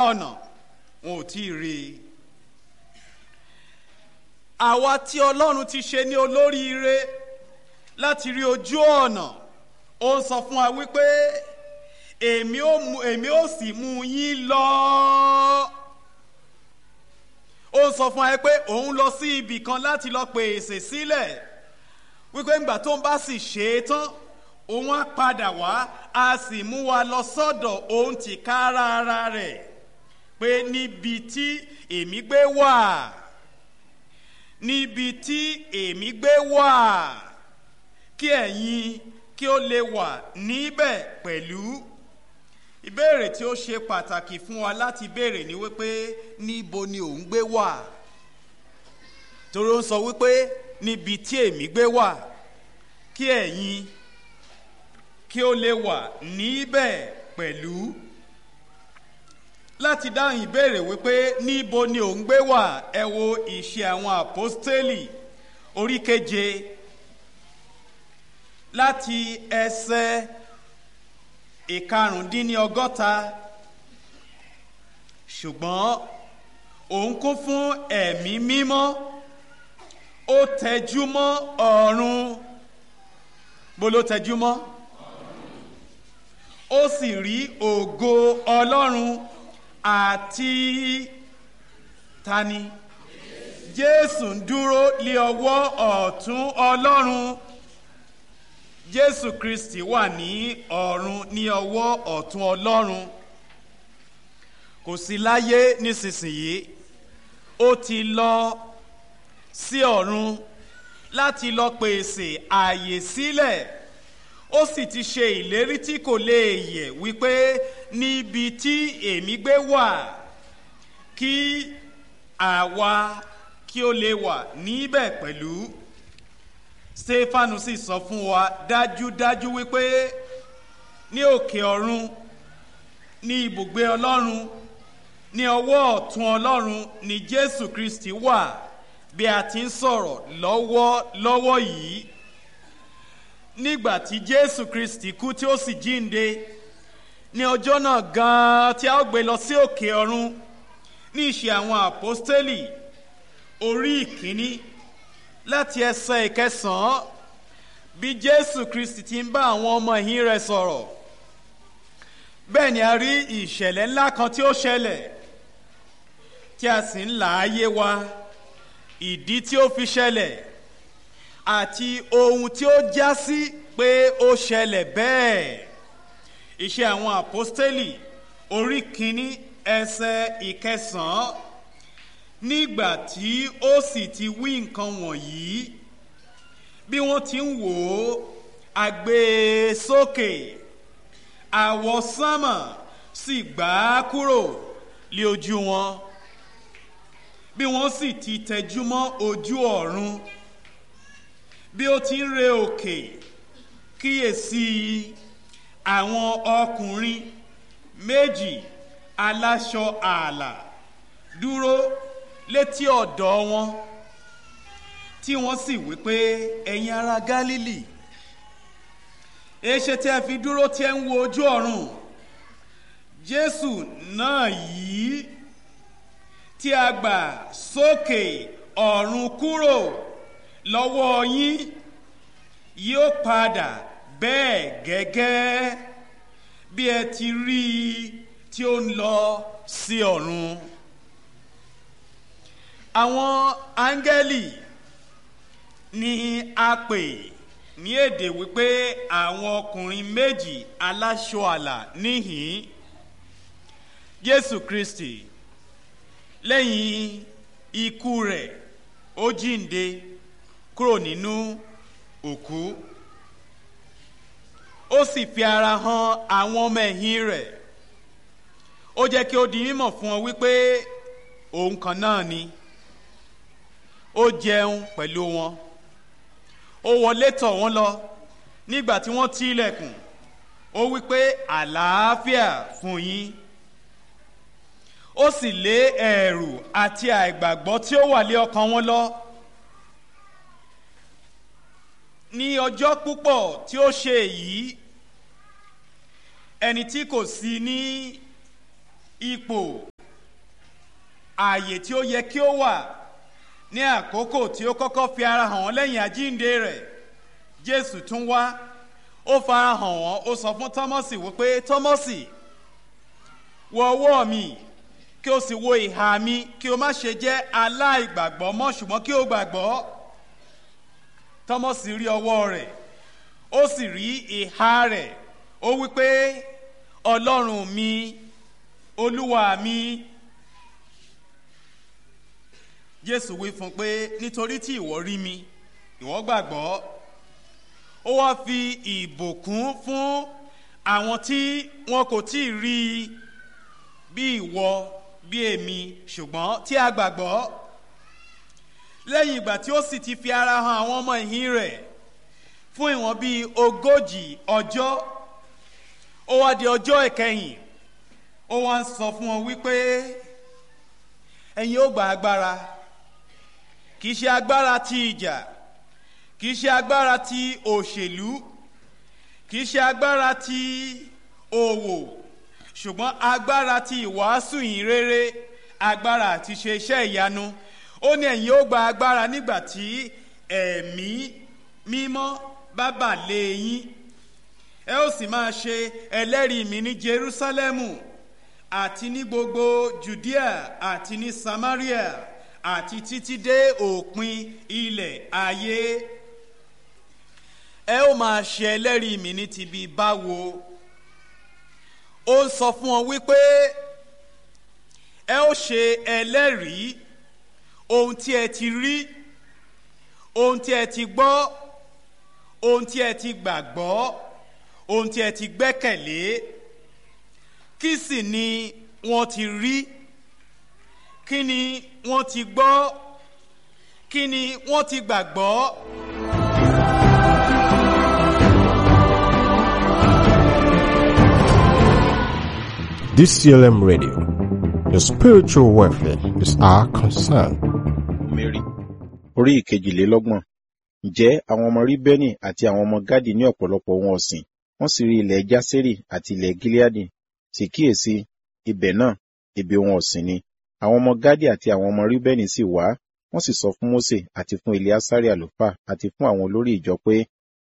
ọ̀nà wọn ò tí ì rí i àwa tí ọlọ́run ti ṣe ní olóríire láti rí ojú ọ̀nà ó ń sọ fún wa wípé èmi ó mú èmi ó sì mú yín lọ ó ń sọ fún wa pé òun lọ sí ibì kan láti lọ pèsè sílẹ̀ wípé ńgbà tó ń bá sì ṣe é tán òun á padà wá a sì mú wa lọ sọ́dọ̀ òun tì kára ara rẹ̀ pé níbi tí èmi gbé wà níbi tí èmi gbé wà kí ẹ̀yin kí ó lè wà níbẹ̀ pẹ̀lú ìbéèrè tí ó ṣe pàtàkì fún wa láti béèrè ni wípé níbo ni òun gbé wà torí ó ń sọ wípé níbi tí èmi gbé wà kí ẹ̀yin kí ó lè wà níbẹ̀ pẹ̀lú láti dáhùn ìbéèrè wípé níbo ni òun gbé wà ẹ wo ìṣe àwọn àpọ́stélì orí keje láti ẹsẹ̀ ìkarùndínlọ́gọ́ta ṣùgbọ́n òun kún fún ẹ̀mí mímọ́ ó tẹjú mọ́ ọ̀run bó ló tẹjú mọ́ ó sì rí ògo ọlọ́run àti tani jésù ń dúró lé ọwọ́ ọ̀tún ọlọ́run jésù kristi wà ní ọ̀run ní ọwọ́ ọ̀tún ọlọ́run kò sí láyé nísinsìnyí ó ti lọ sí ọ̀run láti lọ pèsè ààyè sílẹ̀ ó sì ti ṣe ìlérí tí kò lè yẹ̀ wípé níbi tí èmi gbé wà kí àwa kí ó lè wà níbẹ̀ pẹ̀lú stefanu sì sọ fún wa dájúdájú wípé ní òkè ọ̀run ní ibùgbé ọlọ́run ní ọwọ́ ọ̀tún ọlọ́run ní jésù kristi wà bí a ti ń sọ̀rọ̀ lọ́wọ́ lọ́wọ́ yìí nígbà tí jésù kristi kú tí ó sì jíǹde ní ọjọ́ náà gan-an tí a ó gbé lọ sí òkè ọ̀run ní ìṣe àwọn àpọ́stélì orí ìkíní láti ẹsẹ̀ ìkẹsàn-án bí jésù kristi ti ń bá àwọn ọmọ ìhín rẹ̀ sọ̀rọ̀ bẹ́ẹ̀ ni a rí ìṣẹ̀lẹ̀ ńlá kan tí ó ṣẹlẹ̀ tí a sì ń là á yé wa ìdí tí ó fi ṣẹlẹ̀ àti ohun tí ó já sí pé ó ṣẹlẹ̀ bẹ́ẹ̀ iṣẹ́ àwọn àpọ́stélì orí kínní ẹsẹ̀ ìkẹsàn-án nígbà tí ó sì ti wí nǹkan wọ̀nyí bí wọ́n ti ń wò ó àgbé sókè àwọsánmà sì gbà á kúrò lé ojú wọn bí wọ́n sì ti tẹjú mọ́ ojú ọ̀run bí ó ti ń re òkè kíyèsí àwọn ọkùnrin méjì aláṣọ ààlà dúró létí ọ̀dọ̀ wọn tí wọ́n sì wí pé ẹ̀yin ará gálílì èéṣe tí ẹ fi dúró tí ẹ ń wo ojú ọ̀run jésù náà yìí tí a gbà sókè ọ̀run kúrò lọ́wọ́ yín yóò padà bẹ́ẹ̀ gẹ́gẹ́ bí ẹ ti rí i tí ó ń lọ sí ọ̀run. àwọn áńgẹ́lì ni a pè ní èdè wípé àwọn ọkùnrin méjì aláṣọ àlà níhìn jésù kristi lẹ́yìn ikú rẹ̀ ó jíǹde kúrò nínú òkú ó sì fi ara hàn àwọn ọmọ ẹ̀yìn rẹ̀ ó jẹ́ kí ó di mímọ̀ fún ọ wípé òun kan náà ni ó jẹun pẹ̀lú wọn ó wọlé tọ̀ wọ́n lọ nígbà tí wọ́n ti ilẹ̀kùn ó wípé àlàáfíà fún yín ó sì lé ẹ̀rù àti àìgbàgbọ́ tí ó wà lé ọkàn wọn lọ ní ọjọ́ púpọ̀ tí ó ṣe èyí ẹni tí kò sí ní ipò ààyè tí ó yẹ kí ó wà ní àkókò tí ó kọ́kọ́ fi ara hàn wọ́n lẹ́yìn àjíǹde rẹ̀ jésù tún wá ó fara hàn wọ́n ó sọ fún tọ́mọ́sì wípé tọ́mọ́sì wọ ọwọ́ mi kí o sì wo ìhà mi kí o má ṣe jẹ́ aláìgbàgbọ́ mọ́ ṣùgbọ́n kí o gbàgbọ́ tọ́mọ́sì rí ọwọ́ rẹ̀ ó sì rí ìhà rẹ̀ ó wípé ọlọ́run mi olúwa mi jésù wí fún un pé nítorí tí ìwọ rí mi ìwọ gbàgbọ́ ó wá fi ìbùkún fún àwọn tí wọn kò tí ì rí i bí ìwọ bí èmi ṣùgbọ́n tí a gbàgbọ́ lẹ́yìn ìgbà tí ó sì ti fi ara hàn àwọn ọmọ ìhín rẹ̀ fún ìwọ̀n bíi ogójì ọjọ́ ó wá di ọjọ́ ìkẹyìn ó wá ń sọ fún wọn wípé ẹ̀yin ó gba agbára kì í ṣe agbára ti ìjà kì í ṣe agbára ti òṣèlú kì í ṣe agbára ti òwò ṣùgbọ́n agbára ti ìwàásù yìí rere agbára àti ṣe iṣẹ́ ìyanu ó ní ẹ̀yin ó gba agbára nígbà tí ẹ̀mí mímọ́ bá bà lé yín ẹ ó sì máa ṣe ẹlẹ́rìí mi ní jerusalemu àti ní gbogbo judea àti ní samaria àti títí dé òpin ilẹ̀ ayé ẹ ó máa ṣe ẹlẹ́rìí mi ní ti bí báwo ó sọ fún ọ wípé ẹ ó ṣe ẹlẹ́rìí ohun tí ẹ ti rí ohun tí ẹ ti gbọ́ ohun tí ẹ ti gbàgbọ́ ohun tí ẹ ti gbẹ́kẹ̀lé kí sì ni wọ́n ti rí kí ni wọ́n ti gbọ́ kí ni wọ́n ti gbàgbọ́. DCLM Radio. Your spiritual welfare is our concern. Mary orí ìkejìlélọ́gbọ̀n ǹjẹ́ àwọn ọmọ ríbẹ́nì àti àwọn ọmọ gádì ní ọ̀pọ̀lọpọ̀ ohun ọ̀sìn wọ́n sì rí ilẹ̀ jásérì àti ilẹ̀ gíleádì sì kíyèsí ibẹ̀ náà ibi ohun ọ̀sìn ni àwọn ọmọ gádì àti àwọn ọmọ ríbẹ́nì sì wá wọ́n sì sọ fún mósè àti fún eleasari àlùfáà àti fún àwọn olórí ìjọ pé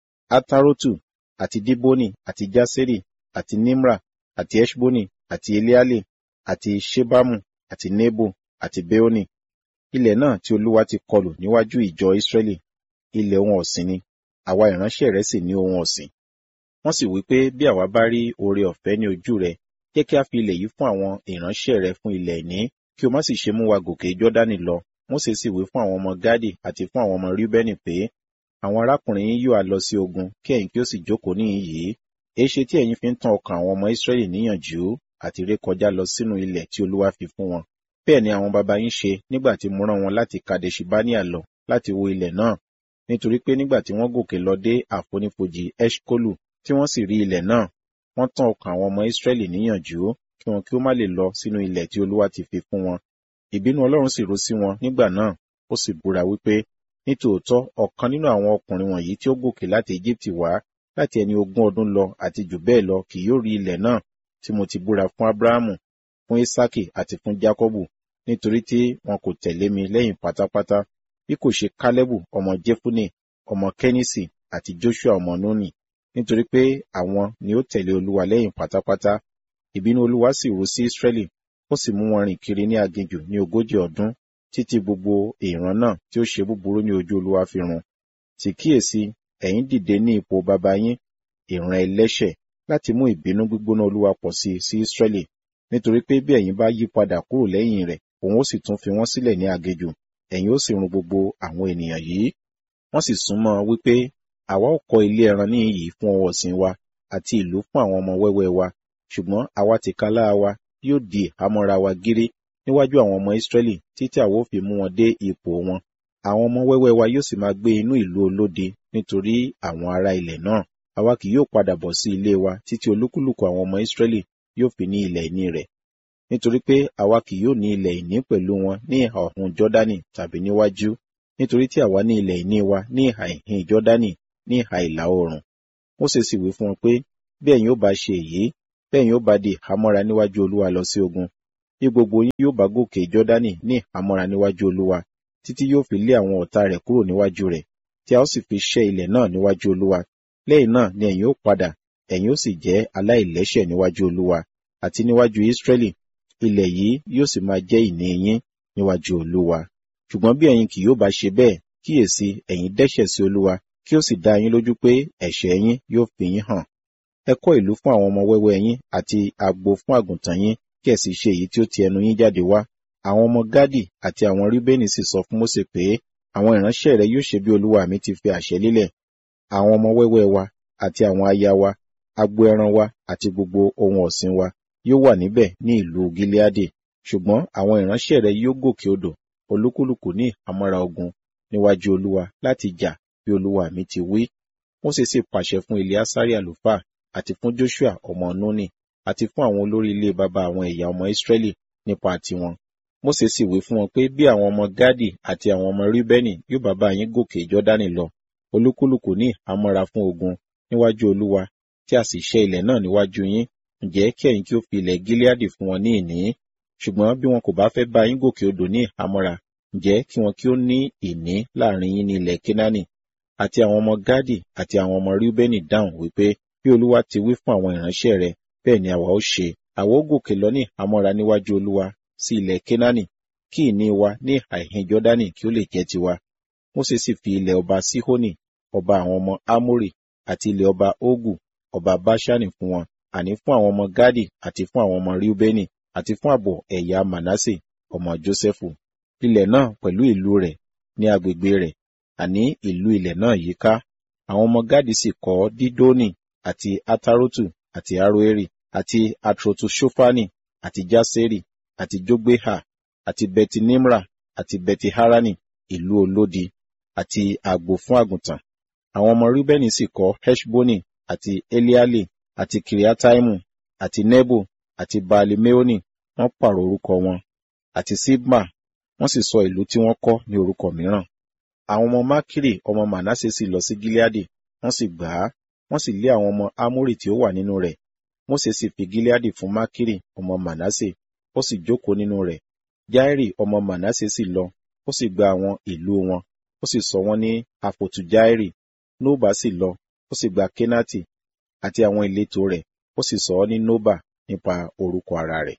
atarotu àti diboni àti jásérì àti nimra àti eshboni àti eleale àti shebamu àti nebo àti beoni ilẹ̀ náà tí olúwa ti kọlù níwájú ìjọ ìsírẹ́lì ilẹ̀ ohun ọ̀sìn ni àwa ìránṣẹ́ rẹ̀ sì ní ohun ọ̀sìn wọ́n sì wí pé bí àwa bá rí oore ọ̀fẹ́ ní ojú rẹ jẹ́ kí a fi ilẹ̀ yìí fún àwọn ìránṣẹ́ rẹ fún ilẹ̀ ìní kí o má sì ṣe mú wa gòkè jọ́dánì lọ mósè sì wí fún àwọn ọmọ gádì àti fún àwọn ọmọ ríbẹ́nì pé àwọn arákùnrin yín yóò lọ sí ogun kí ẹ̀yin kí ó sì jókòó níhìn yìí èéṣe tí ẹ̀yin fi ń tan ọkàn àwọn ọmọ ìsírẹ́lì níyànjú àti rékọjá lọ sínú ilẹ̀ tí olúwa fi fún wọn bẹ́ẹ̀ ni àwọn baba yín ṣe nígbà tí mo rán wọn láti kadeshibania lọ láti wo ilẹ̀ náà nítorí pé nígbà tí wọ́n gòkè lọ dé àfonífojì eshkolu tí wọ́n sì rí ilẹ̀ náà wọ́n tán ọkàn àwọn ọmọ ìsírẹ́lì níyànjú kí wọn kí ó má lè lọ sínú ilẹ̀ tí olúwa ti fi fún wọn ìbínú ọlọ́run sì ro sí wọn nígbà náà ó sì búra wípé nítòótọ́ ọ̀kan nínú àwọn ọkùnrin wọ̀nyí tí ó gòkè láti egypt wá láti ẹni ogún ọdún lọ àti jù bẹ́ẹ̀ lọ kì yóò rí ilẹ̀ náà tí mo ti búra fún abrahamu fún isaki àti fún jacobu nítorí tí wọn kò tẹ̀lé mi lẹ́yìn pátápátá bí kò ṣe kálẹ́bù ọmọ jefune ọmọ kẹ́nìsì àti joshua ọmọ nuni nítorí pé àwọn ni ó tẹ̀lé olúwa lẹ́yìn pátápátá ìbínú olúwa sì ru sí israẹli ó sì mú wọn rìn kiri ní aginjù ní ogójì ọdún títí gbogbo ìran náà tí ó ṣe búburú ní ojú olúwa fi run sì kíyèsí ẹ̀yin dìde ní ipò baba yín ìran ẹlẹ́ṣẹ̀ láti mú ìbínú gbígbóná olúwa pọ̀ sí sí israẹli nítorí pé bí ẹ̀yin bá yí padà kúrò lẹ́yìn rẹ̀ òun ó sì tún fi wọ́n sílẹ̀ ní aginjù ẹ̀yin ó sì run gbogbo àwọn ènìyàn yìí wọ́n sì súnmọ́ wípé àwa ó kọ́ ilé ẹran ní iyì fún ọwọ́ ọ̀sìn wa àti ìlú fún àwọn ọmọ wẹ́wẹ́ wa ṣùgbọ́n àwa tìkálára wa yóò di ìhámọ́ra wa gírí níwájú àwọn ọmọ ìsírẹ́lì títí àwa ó fi mú wọn dé ipò wọn àwọn ọmọ wẹ́wẹ́ wa yóò sì máa gbé inú ìlú olóde nítorí àwọn ará ilẹ̀ náà àwa kì yóò padà bọ̀ sí ilé wa títí olúkúlùkù àwọn ọmọ ìsírẹ́lì yóò fi ní ilẹ̀ ìní rẹ̀ nítorí pé àwa kì yóò ní ilẹ̀ ìní pẹ̀lú wọn ní ìhà ọ̀hún jọ́dánì tàbí níwájú nítorí tí àwa ní ilẹ̀ ìní wa ní ìhà ìhìn jọ́dánì ní ìhà ìlà oòrùn Mósè sì wí fún wọn pé bí ẹ̀yin ó bá ṣe èyí bẹ́ẹ̀ yóò bá di ìhámọ́ra níwájú olúwa lọ sí ogun bí gbogbo yín yóò bá gòkè jọ́dánì ní ìhámọ́ra níwájú olúwa títí yóò fi lé àwọn ọ̀tá rẹ̀ kúrò níwájú rẹ̀ tí a ó sì fi ṣẹ́ ilẹ̀ náà níwájú olúwa lẹ́yìn náà ni ẹ̀yin ó padà ẹ̀yin ó sì jẹ́ aláìlẹ́ṣẹ̀ níwájú olúwa àti níwájú Ísírẹ́lì ilẹ̀ yìí yóò sì máa jẹ́ ìní yín níwájú olúwa ṣùgbọ́n bí ẹ̀yin kì yóò bá ṣe bẹ́ẹ̀ kíyèsí ẹ̀yin dẹ́ṣẹ̀ sí olúwa kí ó sì dá yín lójú pé ẹ̀ṣẹ̀ yín yóò fi yín hàn ẹ kọ́ ìlú fún àwọn ọmọ wẹ́wẹ́ yín àti agbo fún àgùntàn yín kí ẹ sì ṣe èyí tí ó ti ẹnu yín jáde wá àwọn ọmọ gádì àti àwọn ríbénì sì sọ fún mósè pé àwọn ìránṣẹ́ rẹ yóò ṣe bí olúwa mi ti fi àṣẹ lélẹ̀ àwọn ọmọ wẹ́wẹ́ wa àti àwọn aya wa agbo ẹran wa àti gbogbo ohun ọ̀sìn wa yóò wà níbẹ̀ ní ìlú gileadi ṣùgbọ́n àwọn ìránṣẹ́ rẹ yóò gòkè odò olúkúlùkù ní àmọ́ra ogun níwájú olúwa láti jà bí olúwa mi ti wí mósè sì pàṣẹ fún eleasari àlùfáà àti fún joshua ọmọ nuni àti fún àwọn olórí ilé baba àwọn ẹ̀yà ọmọ israẹli nípa tiwọn mósè sì wí fún wọn pé bí àwọn ọmọ gádì àti àwọn ọmọ ríbẹ́nì yóò bá bá yín gòkè jọ́dánì lọ olúkúlùkù ní àmọ́ra fún ogun níwájú olúwa tí a sì ṣẹ́ ilẹ̀ náà níwájú yín ǹjẹ́ kí ẹ̀yin kí ó fi ilẹ̀ gileadi fún wọn ní ìní ṣùgbọ́n bí wọn kò bá fẹ́ bá yín gòkè odò ní àmọ́ra ǹjẹ́ kí wọn kí ó ní ìní láàrin yín ní ilẹ̀ kenani àti àwọn ọmọ gádì àti àwọn ọmọ ríbẹ́nì dáhùn wípé bí olúwa ti wí fún àwọn ìránṣẹ́ rẹ̀ bẹ́ẹ̀ ni àwa ó ṣe àwa ó gòkè lọ ní àmọ́ra níwájú olúwa sí ilẹ̀ kenani kí ìní wa ní àìhìn jọ́dánì kí ó lè jẹ́ tiwa mósè sì fi ilẹ̀ ọba síhónì ọba àwọn ọmọ ámórì àti ilẹ̀ ọba ógù ọba báṣánì fún wọn àní fún àwọn ọmọ gádì àti fún àwọn ọmọ ríúbẹ́nì àti fún ààbọ̀ ẹ̀yà manasse ọmọ jósẹ́fù ilẹ̀ náà pẹ̀lú ìlú rẹ̀ ní agbègbè rẹ̀ àní ìlú ilẹ̀ náà yíká àwọn ọmọ gádì sì kọ́ dídónì àti atarotu àti aroeri àti atrotu shofani àti jaseri àti jogbeha àti betinimra àti betiharani ìlú olódi àti àgbò fún àgùntàn àwọn ọmọ ríbẹ́nì sì kọ́ heshboni àti eliali àti kiriataimu àti nebo àti baalimeoni wọ́n pààrọ̀ orúkọ wọn àti sibma wọ́n sì sọ ìlú tí wọ́n kọ́ ní orúkọ mìíràn àwọn ọmọ makiri ọmọ manase sì lọ sí gileadi wọ́n sì gbà á wọ́n sì lé àwọn ọmọ amori tí ó wà nínú rẹ̀ mose sì fi gileadi fún makiri ọmọ manase ó sì jókòó nínú rẹ̀ jairi ọmọ manase sì lọ ó sì gba àwọn ìlú wọn ó sì sọ wọ́n ní àfòtù jairi nóbà sì lọ ó sì gba kenati àti àwọn ìletò rẹ̀ ó sì sọ ọ́ ní nóbà nípa orúkọ ara rẹ̀.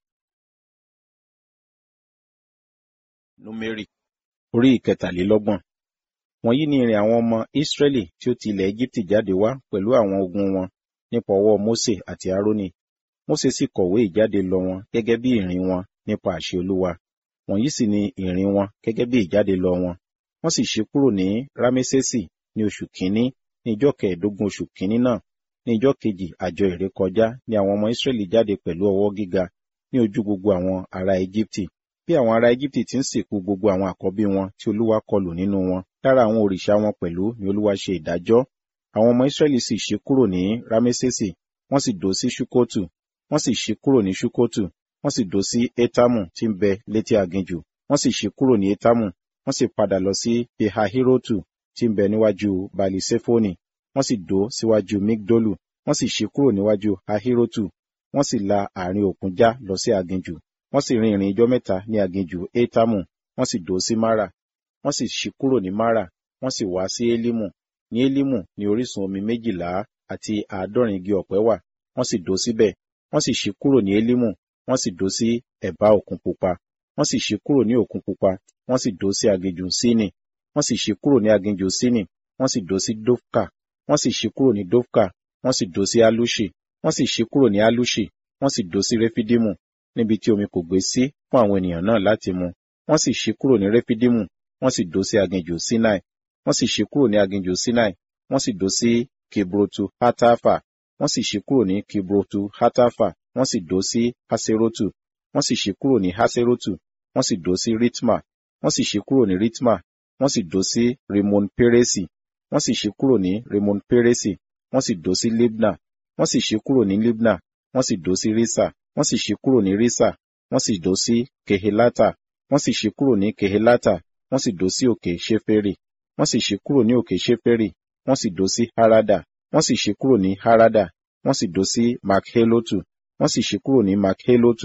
númérì orí ìkẹtàlélọ́gbọ̀n wọ̀nyí ni ìrìn àwọn ọmọ ìsírẹ́lì tí ó ti ilẹ̀ egypti jáde wá pẹ̀lú àwọn ogun wọn nípa ọwọ́ mose àti aaroni mose sì kọ̀wé ìjáde lọ wọn gẹ́gẹ́ bí ìrìn wọn nípa àṣẹ olúwa wọ̀nyí sì ni ìrìn wọn gẹ́gẹ́ bí ìjáde lọ wọn wọ́n sì ṣe kúrò ní rámẹ́sẹ̀sì ní oṣù kínní ní ìjọ́ kẹẹ̀ẹ́dógún oṣù kínní náà ní ìjọ́ kejì àjọ ìrékọjá ni àwọn ọmọ ìsírẹ́lì jáde pẹ̀lú ọwọ́ gíga ní ojú gbogbo àwọn ará egypti bí àwọn ará egypti ti ń sìnkú gbogbo àwọn àkọ́bí wọn tí olúwa kọlù nínú wọn lára àwọn òrìṣà wọn pẹ̀lú ni olúwa ṣe ìdájọ́ àwọn ọmọ ìsírẹ́lì sì ṣe kúrò ní rámẹ́sẹ̀sì wọ́n sì dó sí ṣúkótù wọ́n sì ṣe kúrò ní ṣúkótù wọ́n sì dó sí étámù tí ń bẹ létí aginjù wọ́n sì ṣe kúrò ní étámù wọ́n sì padà lọ sí pihahirotu tí ń bẹ níwájú balisefoni wọ́n sì dó síwájú migdolu wọ́n sì ṣe kúrò níwájú ahirotu wọ́n sì la àárín òkun já lọ sí aginjù wọ́n sì rin ìrìn ijọ́ mẹ́ta ní aginjù étámù wọ́n sì dó sí mara wọ́n sì ṣí kúrò ní mara wọ́n sì wá sí elimu ní elimu ní orísun omi méjìlá àti àádọ́rin igi ọ̀pẹ wà wọ́n sì dó síbẹ̀ wọ́n sì ṣí kúrò ní elimu wọ́n sì dó sí ẹ̀bá òkun pupa wọ́n sì ṣí kúrò ní òkun pupa wọ́n sì dó sí aginjù sínì wọ́n sì ṣí kúrò ní aginjù sínì wọ́n sì dó sí dofka wọ́n sì ṣí kúrò ní dofka wọ́n sì dó sí alushi wọ́n sì ṣí kúrò ní alushi wọ́n sì dó sí refidimu níbi tí omi kò gbé sí fún àwọn ènìyàn náà láti mu wọ́n sì ṣí kúrò ní refidimu wọ́n sì dó sí aginjù sinai wọ́n sì ṣí kúrò ní aginjù sinai wọ́n sì dó sí kibrotu hatafa wọ́n sì ṣí kúrò ní kibrotu hatafa wọ́n sì dó sí haserotu wọ́n sì ṣí kúrò ní haserotu wọ́n sì dó sí ritma wọ́n sì ṣí kúrò ní ritma wọ́n sì dó sí rimon peresi wọ́n sì ṣí kúrò ní rimon peresi wọ́n sì dó sí libna wọ́n sì ṣí kúrò ní libna wọ́n sì dó sí risa wọ́n sì ṣí kúrò ní risa wọ́n sì dó sí kehelata wọ́n sì ṣí kúrò ní kehelata wọ́n sì dó sí òkè ṣeferi wọ́n sì ṣí kúrò ní òkè ṣeferi wọ́n sì dó sí harada wọ́n sì ṣí kúrò ní harada wọ́n sì dó sí makhelotu wọ́n sì ṣí kúrò ní makhelotu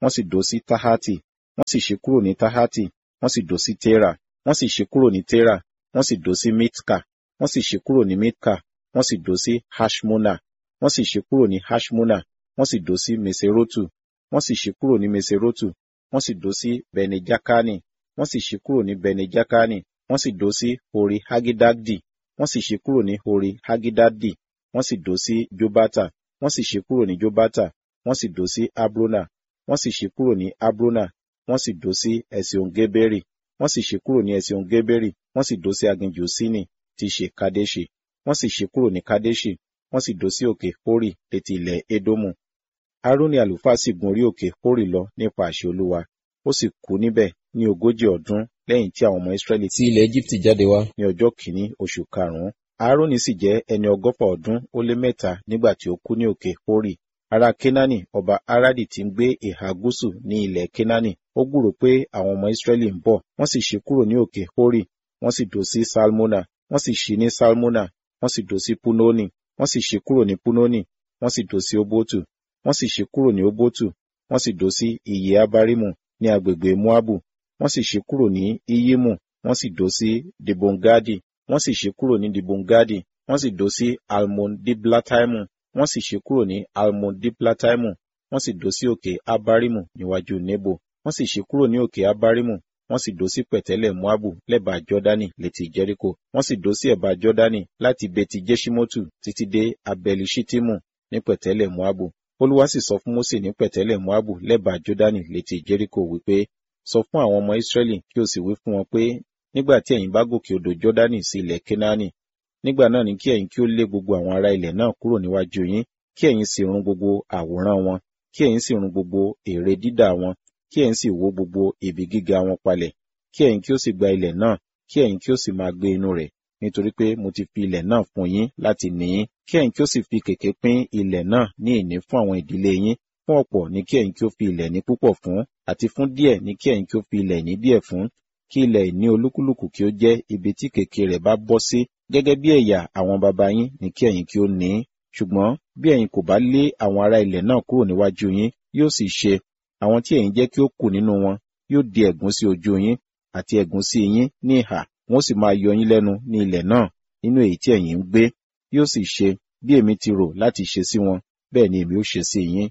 wọ́n sì dó sí tahati wọ́n sì ṣí kúrò ní tahati wọ́n sì dó sí tera wọ́n sì ṣí kúrò ní tera wọ́n sì dó sí mitka wọ́n sì ṣí kúrò ní mitka wọ́n sì dó sí hashmona wọ́n sì ṣí kúrò ní hashmona wọ́n sì dó sí meserotu wọ́n sì ṣí kúrò ní meserotu wọ́n sì dó sí benejakani wọ́n sì ṣí kúrò ní benejakani wọ́n sì dó sí hori hagidadi wọ́n sì ṣí kúrò ní hori hagidadi wọ́n sì dó sí jobata wọ́n sì ṣí kúrò ní jobata wọ́n sì dó sí abrona wọ́n sì ṣí kúrò ní abrona wọ́n sì dó sí esiongeberi wọ́n sì ṣí kúrò ní esiongeberi wọ́n sì dó sí aginjù sini tí ṣe kadeshi wọ́n sì ṣí kúrò ní kadeshi wọ́n sì dó sí òkè hori létí ilẹ̀ edomu aaroni àlùfáà sì gun orí òkè hori lọ nípa àṣẹ olúwa ó sì kú níbẹ̀ ní ogójì ọdún lẹ́yìn tí àwọn ọmọ israẹli tí ilẹ̀ Égíptì jáde wá. ní ọjọ́ kìíní oṣù karùn-ún aaroni sì jẹ́ ẹni ọgọ́fà ọdún ó lé mẹ́ta nígbà tí ó kú ní òkè hori ará kenani ọba aradi tí ń gbé ìhà gúúsù ní ilẹ̀ kenani ó gbúrò pé àwọn ọmọ israẹli ń bọ̀ wọ́n sì ṣí kúrò ní òkè hori wọ́n sì dó sí salmona wọ́n sì ṣí ní salmona wọ́n sì dó sí punoni wọ́n sì ṣí kúrò ní punoni wọ́n sì dó sí obotu wọ́n sì ṣí kúrò ní obotu wọ́n sì dó sí iye abarimu ní agbègbè moabu wọ́n sì ṣí kúrò ní iyimu wọ́n sì dó sí dibongadi wọ́n sì ṣí kúrò ní dibongadi wọ́n sì dó sí almondiblataimu wọ́n sì ṣí kúrò ní almondiblataimu wọ́n sì dó sí òkè abarimu níwájú nebo wọ́n sì ṣí kúrò ní òkè abarimu wọ́n sì dó sí pẹ̀tẹ́lẹ̀ moabu lẹ́bàá jọ́dánì létí jẹ́ríkò wọ́n sì dó sí ẹ̀bá jọ́dánì láti beti jeshimotu títí dé abelishitimu ní pẹ̀tẹ́lẹ̀ moabu olúwa sì sọ fún mósè ní pẹ̀tẹ́lẹ̀ moabu lẹ́bàá jọ́dánì létí jẹ́ríkò wípé sọ fún àwọn ọmọ israẹli kí o sì wí fún wọn pé nígbà tí ẹ̀yin bá gòkè odò jọ́dánì sí ilẹ̀ kénáánì nígbà náà ni kí ẹ̀yin kí ó lé gbogbo àwọn ará ilẹ̀ náà kúrò níwájú yín kí ẹ̀yin sì run gbogbo àwòrán wọn kí ẹ̀yin sì run gbogbo ère dídà wọn kí ẹ̀yin sì wó gbogbo ibi gíga wọn palẹ̀ kí ẹ̀yin kí ó sì gba ilẹ̀ náà kí ẹ̀yin kí ó sì máa gbé inú rẹ̀ nítorí pé mo ti fi ilẹ̀ náà fún yín láti ní í kí ẹ̀yin kí ó sì fi kèké pín ilẹ̀ náà ní ìní fún àwọn ìdílé yín fún ọ̀pọ̀ ní kí ẹ̀yin kí ó fi ilẹ̀ ní púpọ̀ fún àti fún díẹ̀ ní kí ẹ̀yin kí ó fi ilẹ̀ ní díẹ̀ fún kí ilẹ̀ ìní olúkúlùkù kí ó jẹ́ ibi tí kèké rẹ̀ bá bọ́ sí gẹ́gẹ́ bí ẹ̀yà àwọn baba yín ní kí ẹ̀yin kí ó ní í ṣùgbọ́n bí ẹ̀yin kò bá lé àwọn ará ilẹ̀ náà kúrò níwájú yín yóò sì ṣe àwọn tí ẹ̀yin jẹ́ kí ó kù nínú wọn yóò di ẹ̀gún sí ojú yín àti ẹ̀gún sí yín ní ìhà wọn sì máa yọ yín lẹ́nu ní ilẹ̀ náà nínú èyí tí ẹ̀yin ń gbé yóò sì ṣe bí èmi ti rò láti ṣe sí wọn bẹ́ẹ̀ ni èmi ó ṣe sí yín.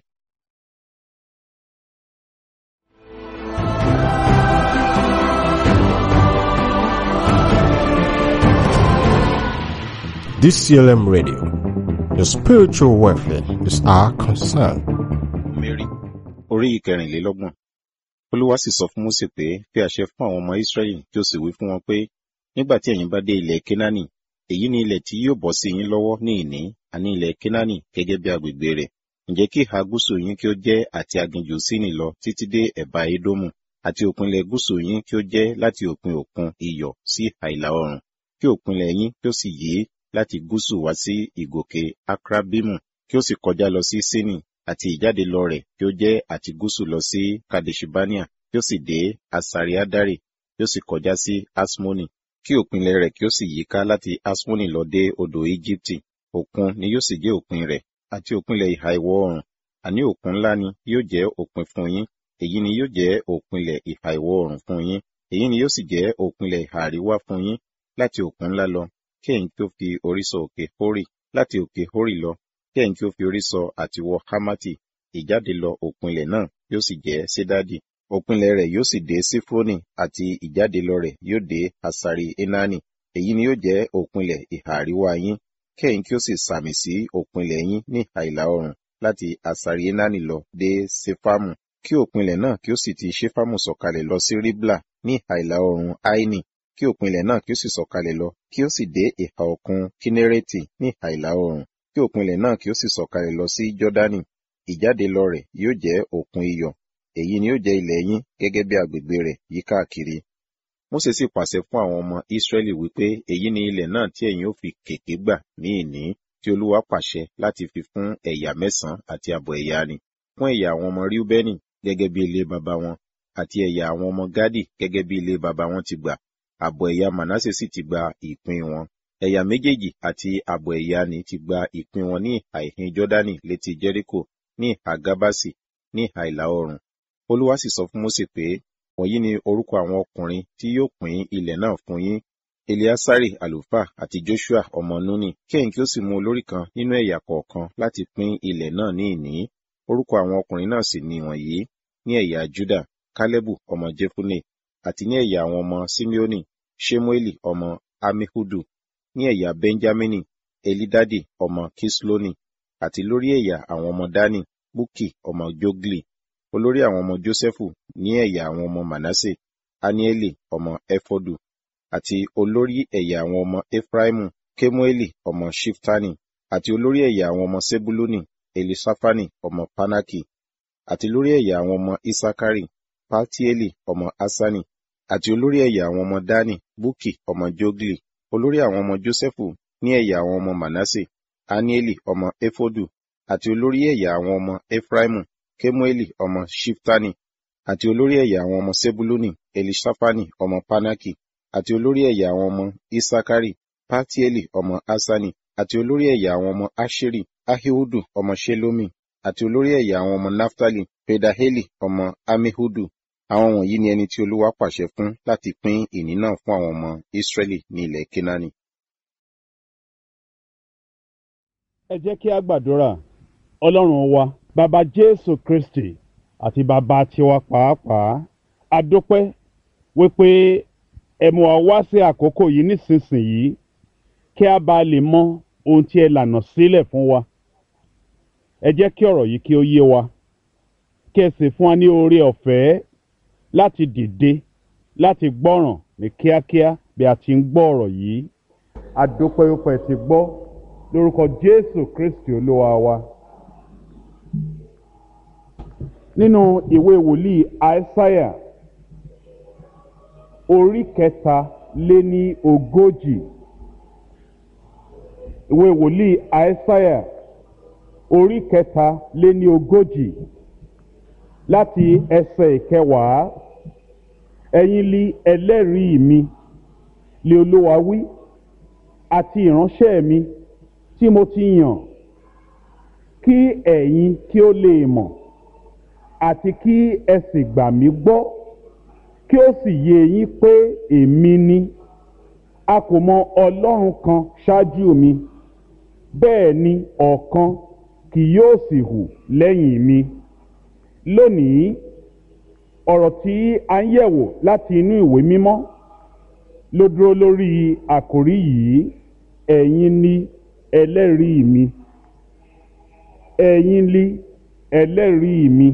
DCLM Radio. Your spiritual welfare is our concern. Mary orí ìkẹrìnlélọ́gbọ̀n olúwa sì sọ fún Mósè pé fi àṣẹ fún àwọn ọmọ Ísírẹ́lì kí o sì wí fún wọn pé nígbà tí ẹ̀yin bá dé ilẹ̀ Kénáánì èyí ni ilẹ̀ tí yóò bọ́ sí yín lọ́wọ́ ní ìní àní ilẹ̀ Kénáánì gẹ́gẹ́ bí agbègbè rẹ̀ ǹjẹ́ kí ìhà gúúsù yín kí ó jẹ́ àti aginjù Síìnì lọ títí dé ẹ̀bá Édómù àti òpinlẹ̀ gúúsù yín kí ó jẹ́ láti òpin òkun iyọ̀ sí ìhà ìlà oòrùn kí òpinlẹ̀ yín kí ó sì yí láti gúúsù wá sí ìgòkè Akrabimu kí ó sì kọjá lọ sí Síìnì àti ìjáde lọ rẹ̀ kí ó jẹ́ àti gúúsù lọ sí Kadeshibania kí ó sì dé Asariadari kí ó sì kọjá sí Asmoni kí òpinlẹ̀ rẹ̀ kí ó sì yíká láti Asmoni lọ dé odò Íjíbítì òkun ni yóò sì jẹ́ òpin rẹ̀ àti òpinlẹ̀ ìhà ìwọ̀ oòrùn àní òkun ńlá ni yóò jẹ́ òpin fún yín èyí ni yóò jẹ́ òpinlẹ̀ ìhà ìwọ̀ oòrùn fún yín èyí ni yóò sì jẹ́ òpinlẹ̀ ìhà àríwá fún yín láti òkun ńlá lọ kí ẹ̀yin kí ó fi orí sọ òkè Hórì láti òkè Hórì lọ kí ẹ̀yin kí ó fi orí sọ àti wọ Hámátì ìjáde lọ òpinlẹ̀ náà yóò sì jẹ́ Sédádì òpinlẹ̀ rẹ̀ yóò sì dé Sífrónì àti ìjáde lọ rẹ̀ yóò dé Asari Enani èyí ni yóò jẹ́ òpinlẹ̀ ìhà àríwá yín kí ẹ̀yin kí ó sì sàmì sí òpinlẹ̀ yín ní ìhà ìlà oòrùn láti Asari Enani lọ dé Sefamu kí òpinlẹ̀ náà kí ó sì ti Ṣéfámù sọ̀kalẹ̀ lọ sí Ribla ní ìhà ìlà oòrùn Aini kí òpinlẹ̀ náà kí ó sì sọ̀kalẹ̀ lọ kí ó sì dé ìhà òkun Kínérétì ní ìhà ìlà oòrùn kí òpinlẹ̀ náà kí ó sì sọ̀kalẹ̀ lọ sí Jọ́dánì ìjáde lọ rẹ̀ yóò jẹ́ òkun iyọ̀ èyí ni yóò jẹ́ ilẹ̀ yín gẹ́gẹ́ bí agbègbè rẹ̀ yí káàkiri. Mósè sì pàṣẹ fún àwọn ọmọ Ísírẹ́lì wípé èyí ni ilẹ̀ náà tí ẹ̀yin ó fi kèké gbà ní ìní tí Olúwa pàṣẹ láti fi fún ẹ̀yà mẹ́sàn-án àti àbọ̀ ẹ̀yà ni fún ẹ̀yà àwọn ọmọ Ríúbẹ́nì gẹ́gẹ́ bí ilé baba wọn àti ẹ̀yà àwọn ọmọ Gádì gẹ́gẹ́ bí ilé baba wọn ti gbà àbọ̀ ẹ̀yà Mànásè sì ti gba ìpín wọn ẹ̀yà méjèèjì àti àbọ̀ ẹ̀yà ni ti gba ìpín wọn ní ìhà ìhín Jọ́dánì létí Jẹ́ríkò ní ìhà Gábásì ní ìhà ìlà oòrùn olúwa sì sọ fún mósè pé wọ̀nyí ni orúkọ àwọn ọkùnrin tí yóò pín ilẹ̀ náà fún yín eleasari àlùfáà àti joshua ọmọ nuni kí ẹ̀yin kí ó sì mú olórí kan nínú ẹ̀yà kọ̀ọ̀kan láti pín ilẹ̀ náà ní ìní orúkọ àwọn ọkùnrin náà sì ni wọ̀nyí ní ẹ̀yà juda kálẹ́bù ọmọ jefune àti ní ẹ̀yà àwọn ọmọ simeoni shemueli ọmọ amihudu ní ẹ̀yà benjamini elidadi ọmọ kisloni àti lórí ẹ̀yà àwọn ọmọ dani buki ọmọ jogli olórí àwọn ọmọ jósẹ́fù ní ẹ̀yà àwọn ọmọ manase anieli ọmọ efodu àti olórí ẹ̀yà àwọn ọmọ efraimu kemueli ọmọ shiftani àti olórí ẹ̀yà àwọn ọmọ sebuluni elisafani ọmọ panaki àti lórí ẹ̀yà àwọn ọmọ isakari paltieli ọmọ asani àti olórí ẹ̀yà àwọn ọmọ dani buki ọmọ jogli olórí àwọn ọmọ jósẹ́fù ní ẹ̀yà àwọn ọmọ manase anieli ọmọ efodu àti olórí ẹ̀yà àwọn ọmọ efraimu kemueli ọmọ shiftani àti olórí ẹ̀yà àwọn ọmọ sebuluni elisafani ọmọ panaki àti olórí ẹ̀yà àwọn ọmọ isakari patieli ọmọ asani àti olórí ẹ̀yà àwọn ọmọ asheri ahihudu ọmọ shelomi àti olórí ẹ̀yà àwọn ọmọ naftali pedaheli ọmọ amihudu àwọn wọ̀nyí ni ẹni tí olúwa pàṣẹ fún láti pín ìní náà fún àwọn ọmọ israẹli ní ilẹ̀ kenani. ẹ jẹ́ kí a gbàdúrà ọlọ́run wa bàbá jésù kristi àti bàbá tiwa pàápàá a dúpẹ́ wípé ẹ mú wa wá sí àkókò yìí nísinsìnyí kí a bá lè mọ ohun tí ẹ lànà sílẹ̀ fún wa ẹ jẹ́ kí ọ̀rọ̀ yìí kí ó yé wa kí ẹ sì fún wa ní oore ọ̀fẹ́ láti dìde láti gbọ́ràn ní kíákíá bí a ti ń gbọ́ ọ̀rọ̀ yìí a dúpẹ́ wípé ẹ ti gbọ́ lórúkọ jésù kristi olúwa wa nínú ìwé wòlíì aísáyà orí kẹta lé ní ogójì ìwé wòlíì aísáyà orí kẹta lé ní ogójì láti ẹsẹ̀ ìkẹwàá ẹ̀yin li ẹlẹ́rìí mi lé olúwa wí àti ìránṣẹ́ mi tí mo ti yàn kí ẹ̀yin kí ó lè mọ̀ àti kí ẹ sì gbà mí gbọ́ kí ó sì yé yín pé èmi ni a kò mọ ọlọ́run kan ṣáájú mi bẹ́ẹ̀ ni ọ̀kan kì yóò sì hù lẹ́yìn mi lónìí ọ̀rọ̀ tí a ń yẹ̀wò láti inú ìwé mímọ́ ló dúró lórí àkòrí yìí ẹ̀yin ni ẹlẹ́rìí mi ẹ̀yin ni ẹlẹ́rìí mi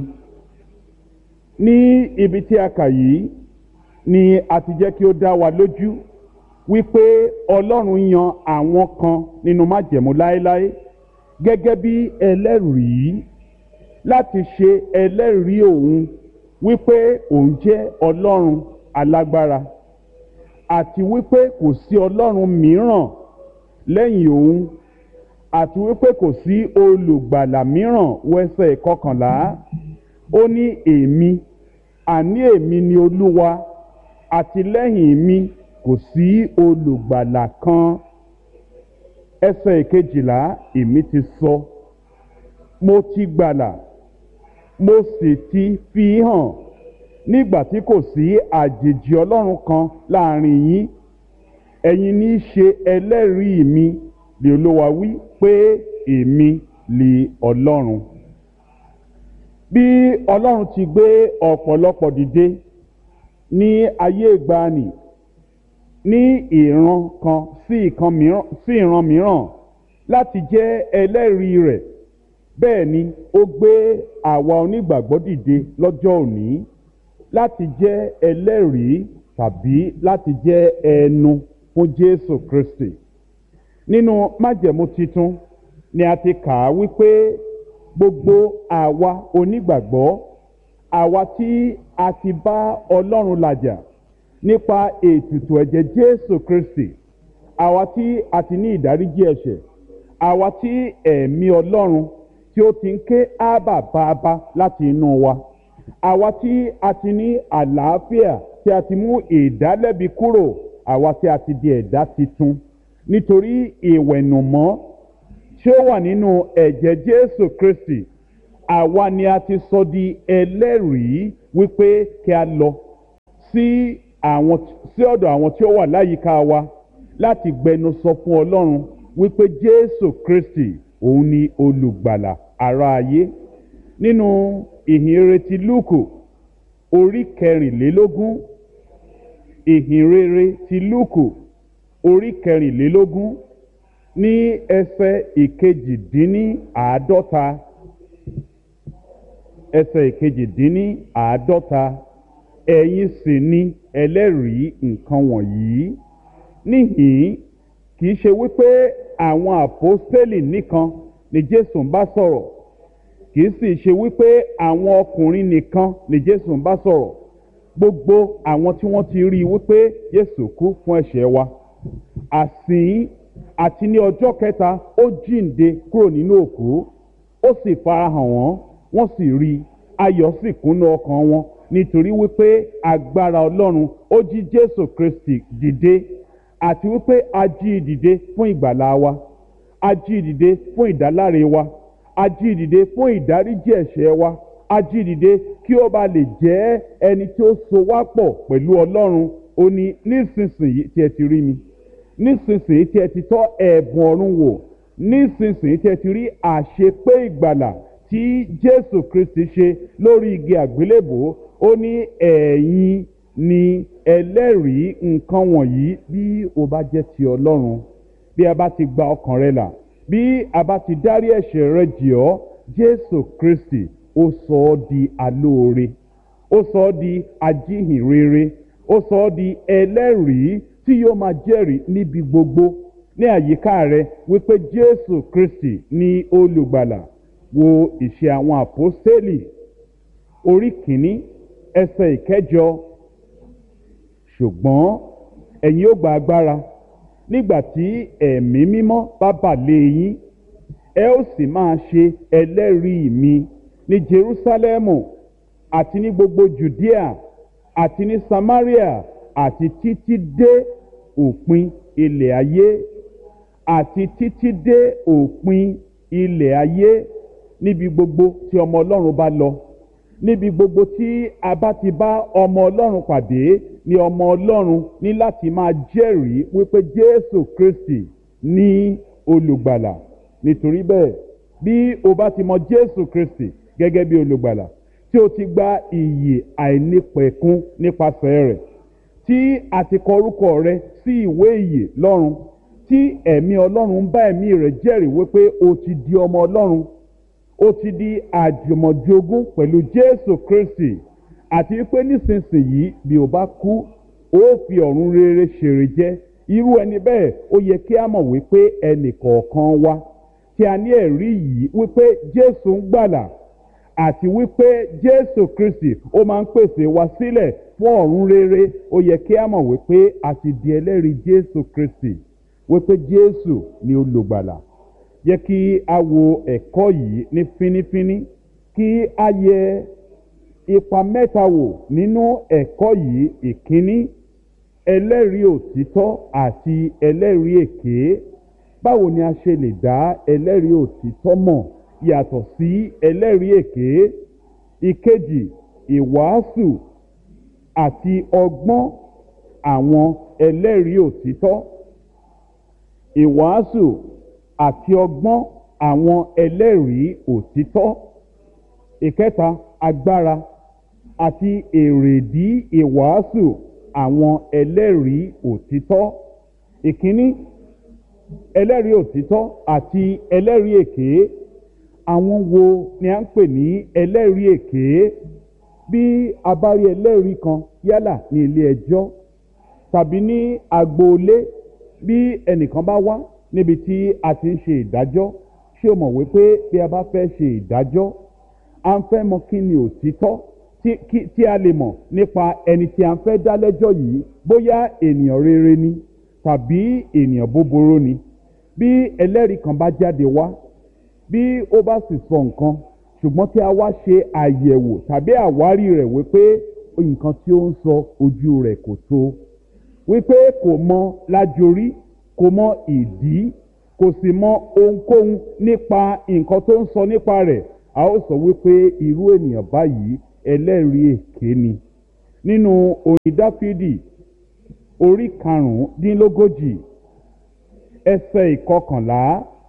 ní ibi tí a kà yìí ni a ti jẹ́ kí ó dá wa lójú wípé ọlọ́run yan àwọn kan nínú májẹ̀mú láéláé gẹ́gẹ́ bí ẹlẹ́rìí láti ṣe ẹlẹ́rìí òun wípé òun jẹ́ ọlọ́run alágbára àti wípé kò sí ọlọ́run mìíràn lẹ́yìn òun àti wípé kò sí olùgbàlà mìíràn wẹ́sẹ̀ kọkànlá ó ní èmi àní èmi ni olúwa àti lẹ́yìn mi kò sí olùgbàlà kan ẹsẹ̀ ìkejìlá èmi ti sọ mo ti gbàlà mo sì ti fi hàn nígbà tí kò sí àjèjì ọlọ́run kan láàrin yín ẹ̀yin ní í ṣe ẹlẹ́rìí mi lè olúwa wí pé èmi lè ọlọ́run bí ọlọ́run ti gbé ọ̀pọ̀lọpọ̀ dìde ní ayé ìgbàanì ní ìran kan sí ìkan mìíràn sí ìran mìíràn láti jẹ́ ẹlẹ́rìí rẹ̀ bẹ́ẹ̀ ni ó gbé àwa onígbàgbọ́ dìde lọ́jọ́ òní láti jẹ́ ẹlẹ́rìí tàbí láti jẹ́ ẹnu fún jésù kristi nínú májẹ̀mú titun ni a ti kà á wípé gbogbo àwa onígbàgbọ́ àwa tí a ti bá ọlọ́run làjà nípa ètùtù ẹ̀jẹ̀ jésù kristi àwa tí a ti ní ìdáríjì ẹ̀ṣẹ̀ àwa tí ẹ̀mí ọlọ́run tí ó ti ń ké ábà bàbá láti inú wa àwa tí a ti ní àlàáfíà tí a ti mú ìdálẹ́bi kúrò àwa tí a ti di ẹ̀dá titun nítorí ìwẹ̀nùmọ́ tí ó wà nínú ẹ̀jẹ̀ jésù kristi àwa ni a ti sọ di ẹlẹ́rìí wípé kí a lọ sí àwọn sí ọ̀dọ̀ àwọn tí ó wà láyìíká wa láti gbẹnu sọ fún ọlọ́run wípé jésù kristi òun ni olùgbàlà ara ayé nínú ìhìnrere ti lúùkù orí kẹrìnlélógún ìhìnrere ti lúùkù orí kẹrìnlélógún ní ẹsẹ̀ ìkejìdínní àádọ́ta ẹsẹ̀ ìkejìdínní àádọ́ta ẹ̀yin sì ni ẹlẹ́rìí nǹkan wọ̀nyí níhìn kì í ṣe wípé àwọn àpọ́stélì nìkan ni jésù ń bá sọ̀rọ̀ kì í sì ṣe wípé àwọn ọkùnrin nìkan ni jésù ń bá sọ̀rọ̀ gbogbo àwọn tí wọ́n ti rí i wípé jésù kú fún ẹ̀ṣẹ̀ wa àsìn àti ní ọjọ́ kẹta ó jíǹde kúrò nínú òkú ó sì farahàn wọ́n wọ́n sì rí i ayọ̀ sì kúnnú ọkàn wọn nítorí wípé agbára ọlọ́run ó jí jésù kristi dìde àti wípé a jí i dìde fún ìgbàlá wa a jí i dìde fún ìdáláre wa a jí i dìde fún ìdáríjì ẹ̀ṣẹ̀ wa a jí i dìde kí ó ba lè jẹ́ ẹni tí ó so wá pọ̀ pẹ̀lú ọlọ́run ó ní nísinsìnyí tí ẹ ti rí mi nísinsìnyí tí ẹ ti tọ́ ẹ̀bùn ọ̀run wò nísinsìnyí tí ẹ ti rí àṣepé ìgbàlà tí jésù kristi ṣe lórí igi àgbélébò ó ní ẹ̀yin ni ẹlẹ́rìí nǹkan wọ̀nyí bí o bá jẹ́ ti ọlọ́run bí a bá ti gba ọkàn rẹ là bí a bá ti dárí ẹ̀ṣẹ̀ rẹ jì ọ́ jésù kristi ó sọ ọ́ di alóore ó sọ ọ́ di ajíhìnrere ó sọ ọ́ di ẹlẹ́rìí tí yóò máa jẹ́rìí níbi gbogbo ní àyíká rẹ wípé jésù kristi ní olùgbàlà wo ìṣe àwọn àpọ́stélì orí kìíní ẹsẹ̀ ìkẹjọ ṣùgbọ́n ẹ̀yin ó gba agbára nígbà tí ẹ̀mí mímọ́ bá bà lé yín ẹ ó sì máa ṣe ẹlẹ́rìí mi ní jerúsálẹ́mù àti ní gbogbo judea àti ní samaria àti títí dé òpin ilẹ̀ ayé àti títí dé òpin ilẹ̀ ayé níbi gbogbo tí ọmọ ọlọ́run bá lọ níbi gbogbo tí a bá ti bá ọmọ ọlọ́run pàdé ni ọmọ ọlọ́run ní láti máa jẹ́rìí wípé jésù kristi ní olùgbàlà nítorí bẹ́ẹ̀ bí o bá ti mọ jésù kristi gẹ́gẹ́ bí olùgbàlà tí o ti gba ìyè àìnípẹ̀kun nípasẹ̀ rẹ̀ tí a ti kọ orúkọ rẹ sí ìwé ìyè lọ́run tí ẹ̀mí ọlọ́run bá ẹ̀mí rẹ̀ jẹ́rìí wípé o ti di ọmọ ọlọ́run ó ti di àjùmọ̀jogún pẹ̀lú jésù kristi àti wípé nísinsìnyí bí o bá kú ó fi ọ̀run rere ṣèrè jẹ́ irú ẹni bẹ́ẹ̀ ó yẹ kí a mọ̀ wípé ẹnì kọ̀ọ̀kan wa tí a ní ẹ̀rí yìí wípé jésù ń gbàlà àti wípé jésù kristi ó máa ń pèsè wa sílẹ̀ fún ọ̀run rere ó yẹ kí a mọ̀ wípé a ti di ẹlẹ́rìí jésù kristi wípé jésù ni olùgbàlà jẹ́ kí a wo ẹ̀kọ́ yìí ní fínífíní kí a yẹ ipa mẹ́ta wò nínú ẹ̀kọ́ yìí ìkíní ẹlẹ́rìí òtítọ́ àti ẹlẹ́rìí èké báwo ni a ṣe lè dá ẹlẹ́rìí òtítọ́ mọ̀ yàtọ̀ sí ẹlẹ́rìí èké ìkejì ìwàásù àti ọgbọ́n àwọn ẹlẹ́rìí òtítọ́ ìwàásù àti ọgbọ́n àwọn ẹlẹ́rìí òtítọ́ ìkẹta agbára àti èrèdí ìwàásù àwọn ẹlẹ́rìí òtítọ́ ìkíní ẹlẹ́rìí òtítọ́ àti ẹlẹ́rìí èké àwọn wo ni a ń pè ní ẹlẹ́rìí èké bí a bá rí ẹlẹ́rìí kan yálà ní ilé ẹjọ́ tàbí ní agboolé bí ẹnìkan bá wá níbi tí a ti ń ṣe ìdájọ́ ṣé o mọ̀ wípé bí a bá fẹ́ ṣe ìdájọ́ a ń fẹ́ mọ kí ni òtítọ́ tí a lè mọ̀ nípa ẹni tí a ń fẹ́ dá lẹ́jọ́ yìí bóyá ènìyàn rere ni tàbí ènìyàn búburú ni bí ẹlẹ́rìí kan bá jáde wá bí ó bá sì sọ nǹkan ṣùgbọ́n tí a wá ṣe àyẹ̀wò tàbí àwárí rẹ̀ wípé nǹkan tí ó ń sọ ojú rẹ̀ kò tó wípé kò mọ lájorí kò mọ ìdí kò sì mọ ohunkóhun nípa nǹkan tó ń sọ nípa rẹ̀ a ó sọ wípé irú ènìyàn báyìí ẹlẹ́rìí èké ni nínú orin dáfídì orí karùndínlógójì ẹsẹ̀ ìkọkànlá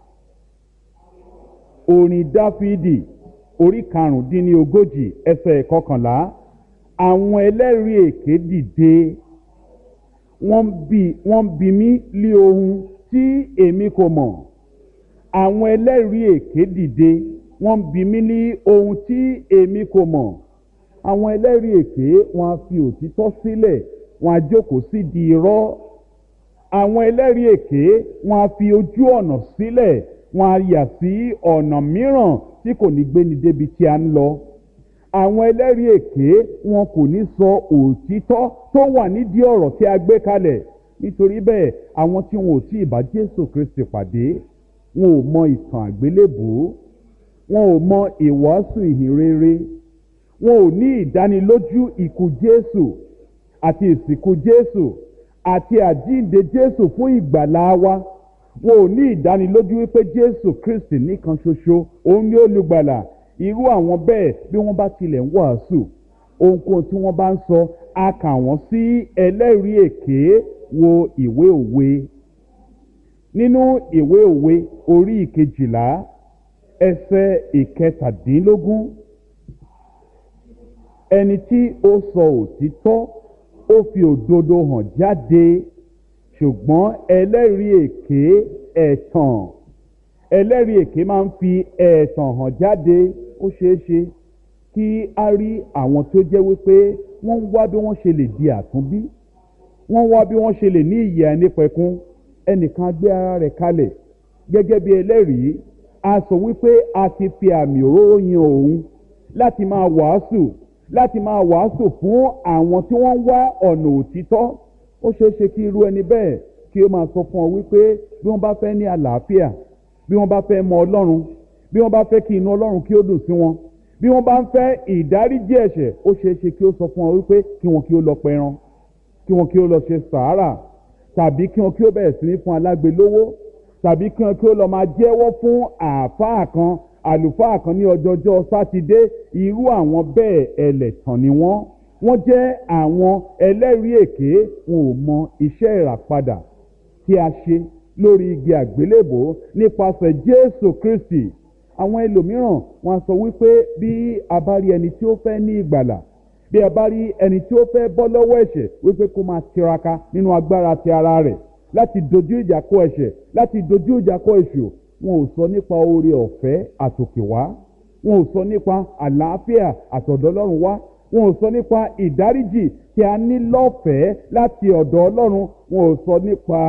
orin dáfídì orí karùndínlógójì ẹsẹ̀ ìkọkànlá àwọn ẹlẹ́rìí èké dìde wọ́n bi wọ́n bi mí lé ohun tí èmi kò mọ̀ àwọn ẹlẹ́rìí èké dìde wọ́n bi mí ní ohun tí èmi kò mọ̀ àwọn ẹlẹ́rìí èké wọ́n á fi òtítọ́ sílẹ̀ wọ́n á jókòó sí di irọ́ àwọn ẹlẹ́rìí èké wọ́n á fi ojú ọ̀nà sílẹ̀ wọ́n á yà sí ọ̀nà mìíràn tí kò ní gbéni débi tí a ń lọ àwọn ẹlẹ́rìí èké wọn kò ní sọ òtítọ́ tó wà nídìí ọ̀rọ̀ tí a gbé kalẹ̀ nítorí bẹ́ẹ̀ àwọn tí wọn ò tí ì bá jésù kristi pàdé wọn ò mọ ìtàn àgbélébùú wọn ò mọ ìwàásù ìhìnrere wọn ò ní ìdánilójú ikú jésù àti ìsìnkú jésù àti àjíǹde jésù fún ìgbàlá wa wọn ò ní ìdánilójú wípé jésù kristi nìkan ṣoṣo òun ni olùgbàlà irú àwọn bẹ́ẹ̀ bí wọ́n bá tilẹ̀ ń wàásù ohunkóhun tí wọ́n bá ń sọ a kà wọ́n sí ẹlẹ́rìí èké wo ìwé òwe nínú ìwé òwe orí ìkejìlá ẹsẹ̀ ìkẹtàdínlógún ẹni tí ó sọ òtítọ́ ó fi òdodo hàn jáde ṣùgbọ́n ẹlẹ́rìí èké ẹ̀tàn ẹlẹ́rìí èké máa ń fi ẹ̀tàn hàn jáde ó ṣeé ṣe kí a rí àwọn tó jẹ́ wípé wọ́n ń wá bí wọ́n ṣe lè di àtúnbí wọ́n wá bí wọ́n ṣe lè ní ìyè ànípẹ̀kun ẹnìkan gbé ara rẹ̀ kalẹ̀ gẹ́gẹ́ bí ẹlẹ́rìí a sọ wípé a ti fi àmì òróró yan òun láti máa wàásù láti máa wàásù fún àwọn tí wọ́n ń wá ọ̀nà òtítọ́ ó ṣeé ṣe kí irú ẹni bẹ́ẹ̀ kí ó máa sọ fún ọ wípé bí wọ́n bá fẹ́ ní àlàáfíà bí wọ́n bá fẹ́ mọ ọlọ́run bí wọ́n bá fẹ́ kí inú ọlọ́run kí ó dùn sí wọn bí wọ́n bá ń fẹ́ ìdáríjì ẹ̀ṣẹ̀ ó ṣeé ṣe kí ó sọ fún ọ wípé kí wọn kí ó lọ pẹran kí wọn kí ó lọ ṣe sàárà tàbí kí wọn kí ó bẹ̀rẹ̀ sí ní fún alágbe lówó tàbí kí wọn kí ó lọ máa jẹ́wọ́ fún àáfàá kan àlùfáà kan ní ọjọ́jọ́ sátidé irú àwọn bẹ́ẹ̀ ẹlẹ́tàn ni wọ́n wọ́n jẹ́ àwọn ẹlẹ́rìí èké wọn ò mọ iṣẹ́ ìràpadà tí a ṣe lórí igi àgbélébò nípasẹ̀ jésù kristi àwọn ẹlòmíràn wọn sọ wípé bí a bá rí ẹni tí ó fẹ́ ní ìgbàlà bí a bá rí ẹni tí ó fẹ́ bọ́ lọ́wọ́ ẹ̀ṣẹ̀ wípé kó máa tiraka nínú agbára ti ara rẹ̀ láti dojú ìjà kọ ẹ̀ṣẹ̀ láti dojú ìjà kọ èṣù wọn ò sọ nípa oore ọ̀fẹ́ àtòkèwá wọn ò sọ nípa àlàáfíà àtọ̀dọ̀ ọlọ́run wá wọn ò sọ nípa ìdáríjì tí a ní lọ́fẹ̀ẹ́ láti ọ̀dọ̀ ọlọ́run wọn ò sọ nípa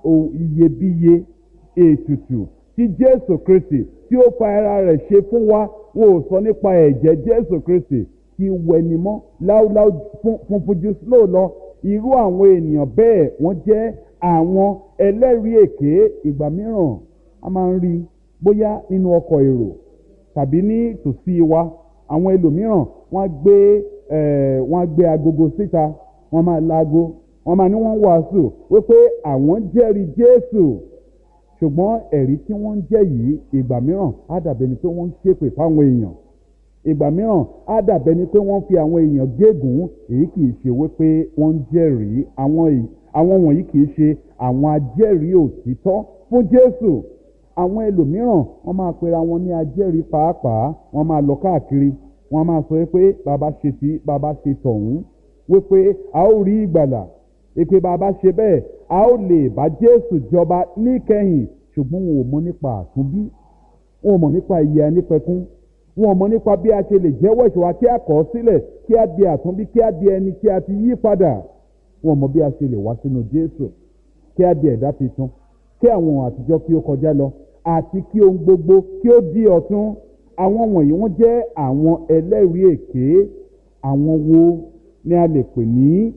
iyebíye ètùtù tí jésù kristi tí ó fa ara rẹ̀ ṣe fún wa wọn ò sọ nípa ẹ̀jẹ̀ jésù kristi tí wẹnimọ́ láúláú funfun ju snow lọ irú àwọn ènìyàn bẹ́ẹ̀ wọ́n jẹ́ àwọn ẹlẹ́rìí èké ìgbà mìíràn a máa ń rí bóyá nínú ọkọ̀ èrò tàbí ní tòsí wa àwọn ẹlòmíràn wọ́n á gbé wọ́n á gbé agogo síta wọ́n máa laago wọ́n máa ní wọ́n wàásù wípé àwọn jẹ́rìí jésù ṣùgbọ́n ẹ̀rí tí wọ́n ń jẹ́ yìí ìgbà mìíràn á dàbẹ̀ ni pé wọ́n ń ṣépè fáwọn èèyàn ìgbà mìíràn á dàbẹ̀ ni pé wọ́n fi àwọn èèyàn gégùn èyí kì í ṣe wípé wọ́n ń jẹ́rìí àwọn wọ̀nyí kì í ṣe àwọn ajẹ́rìí òtítọ́ fún jésù àwọn ẹlòmíràn wọ́n máa pera wọn ní ajẹ́rìí pàápàá wọ́n máa lọ káàkiri wọ́n máa sọ pé bàbá ṣe tí bàbá ṣe tọ̀hún wípé a ó rí ìgbàlà ìpè bàbá ṣe bẹ́ẹ̀ a ó lè bá jésù jọba níkẹyìn ṣùgbọ́n wọn ò mọ nípa àtúnbí wọn ò mọ nípa ìyè anípẹ̀kún wọn ò mọ nípa bí a ṣe lè jẹ́wọ́ ìṣòwò kí a kọ̀ ọ́ sílẹ̀ kí a di àtúnbí kí a di ẹni tí a ti yí padà wọn ò mọ bí a ṣe lè wá sínú jésù kí a di ẹ̀dá tuntun kí àwọn ohun àtijọ́ kí ó kọjá lọ àti kí ohun gbogbo kí ó di ọ̀tun àwọn wọ̀nyí wọ́n jẹ́ àwọn ẹlẹ́rìí èké àwọn wo ni a lè pè ní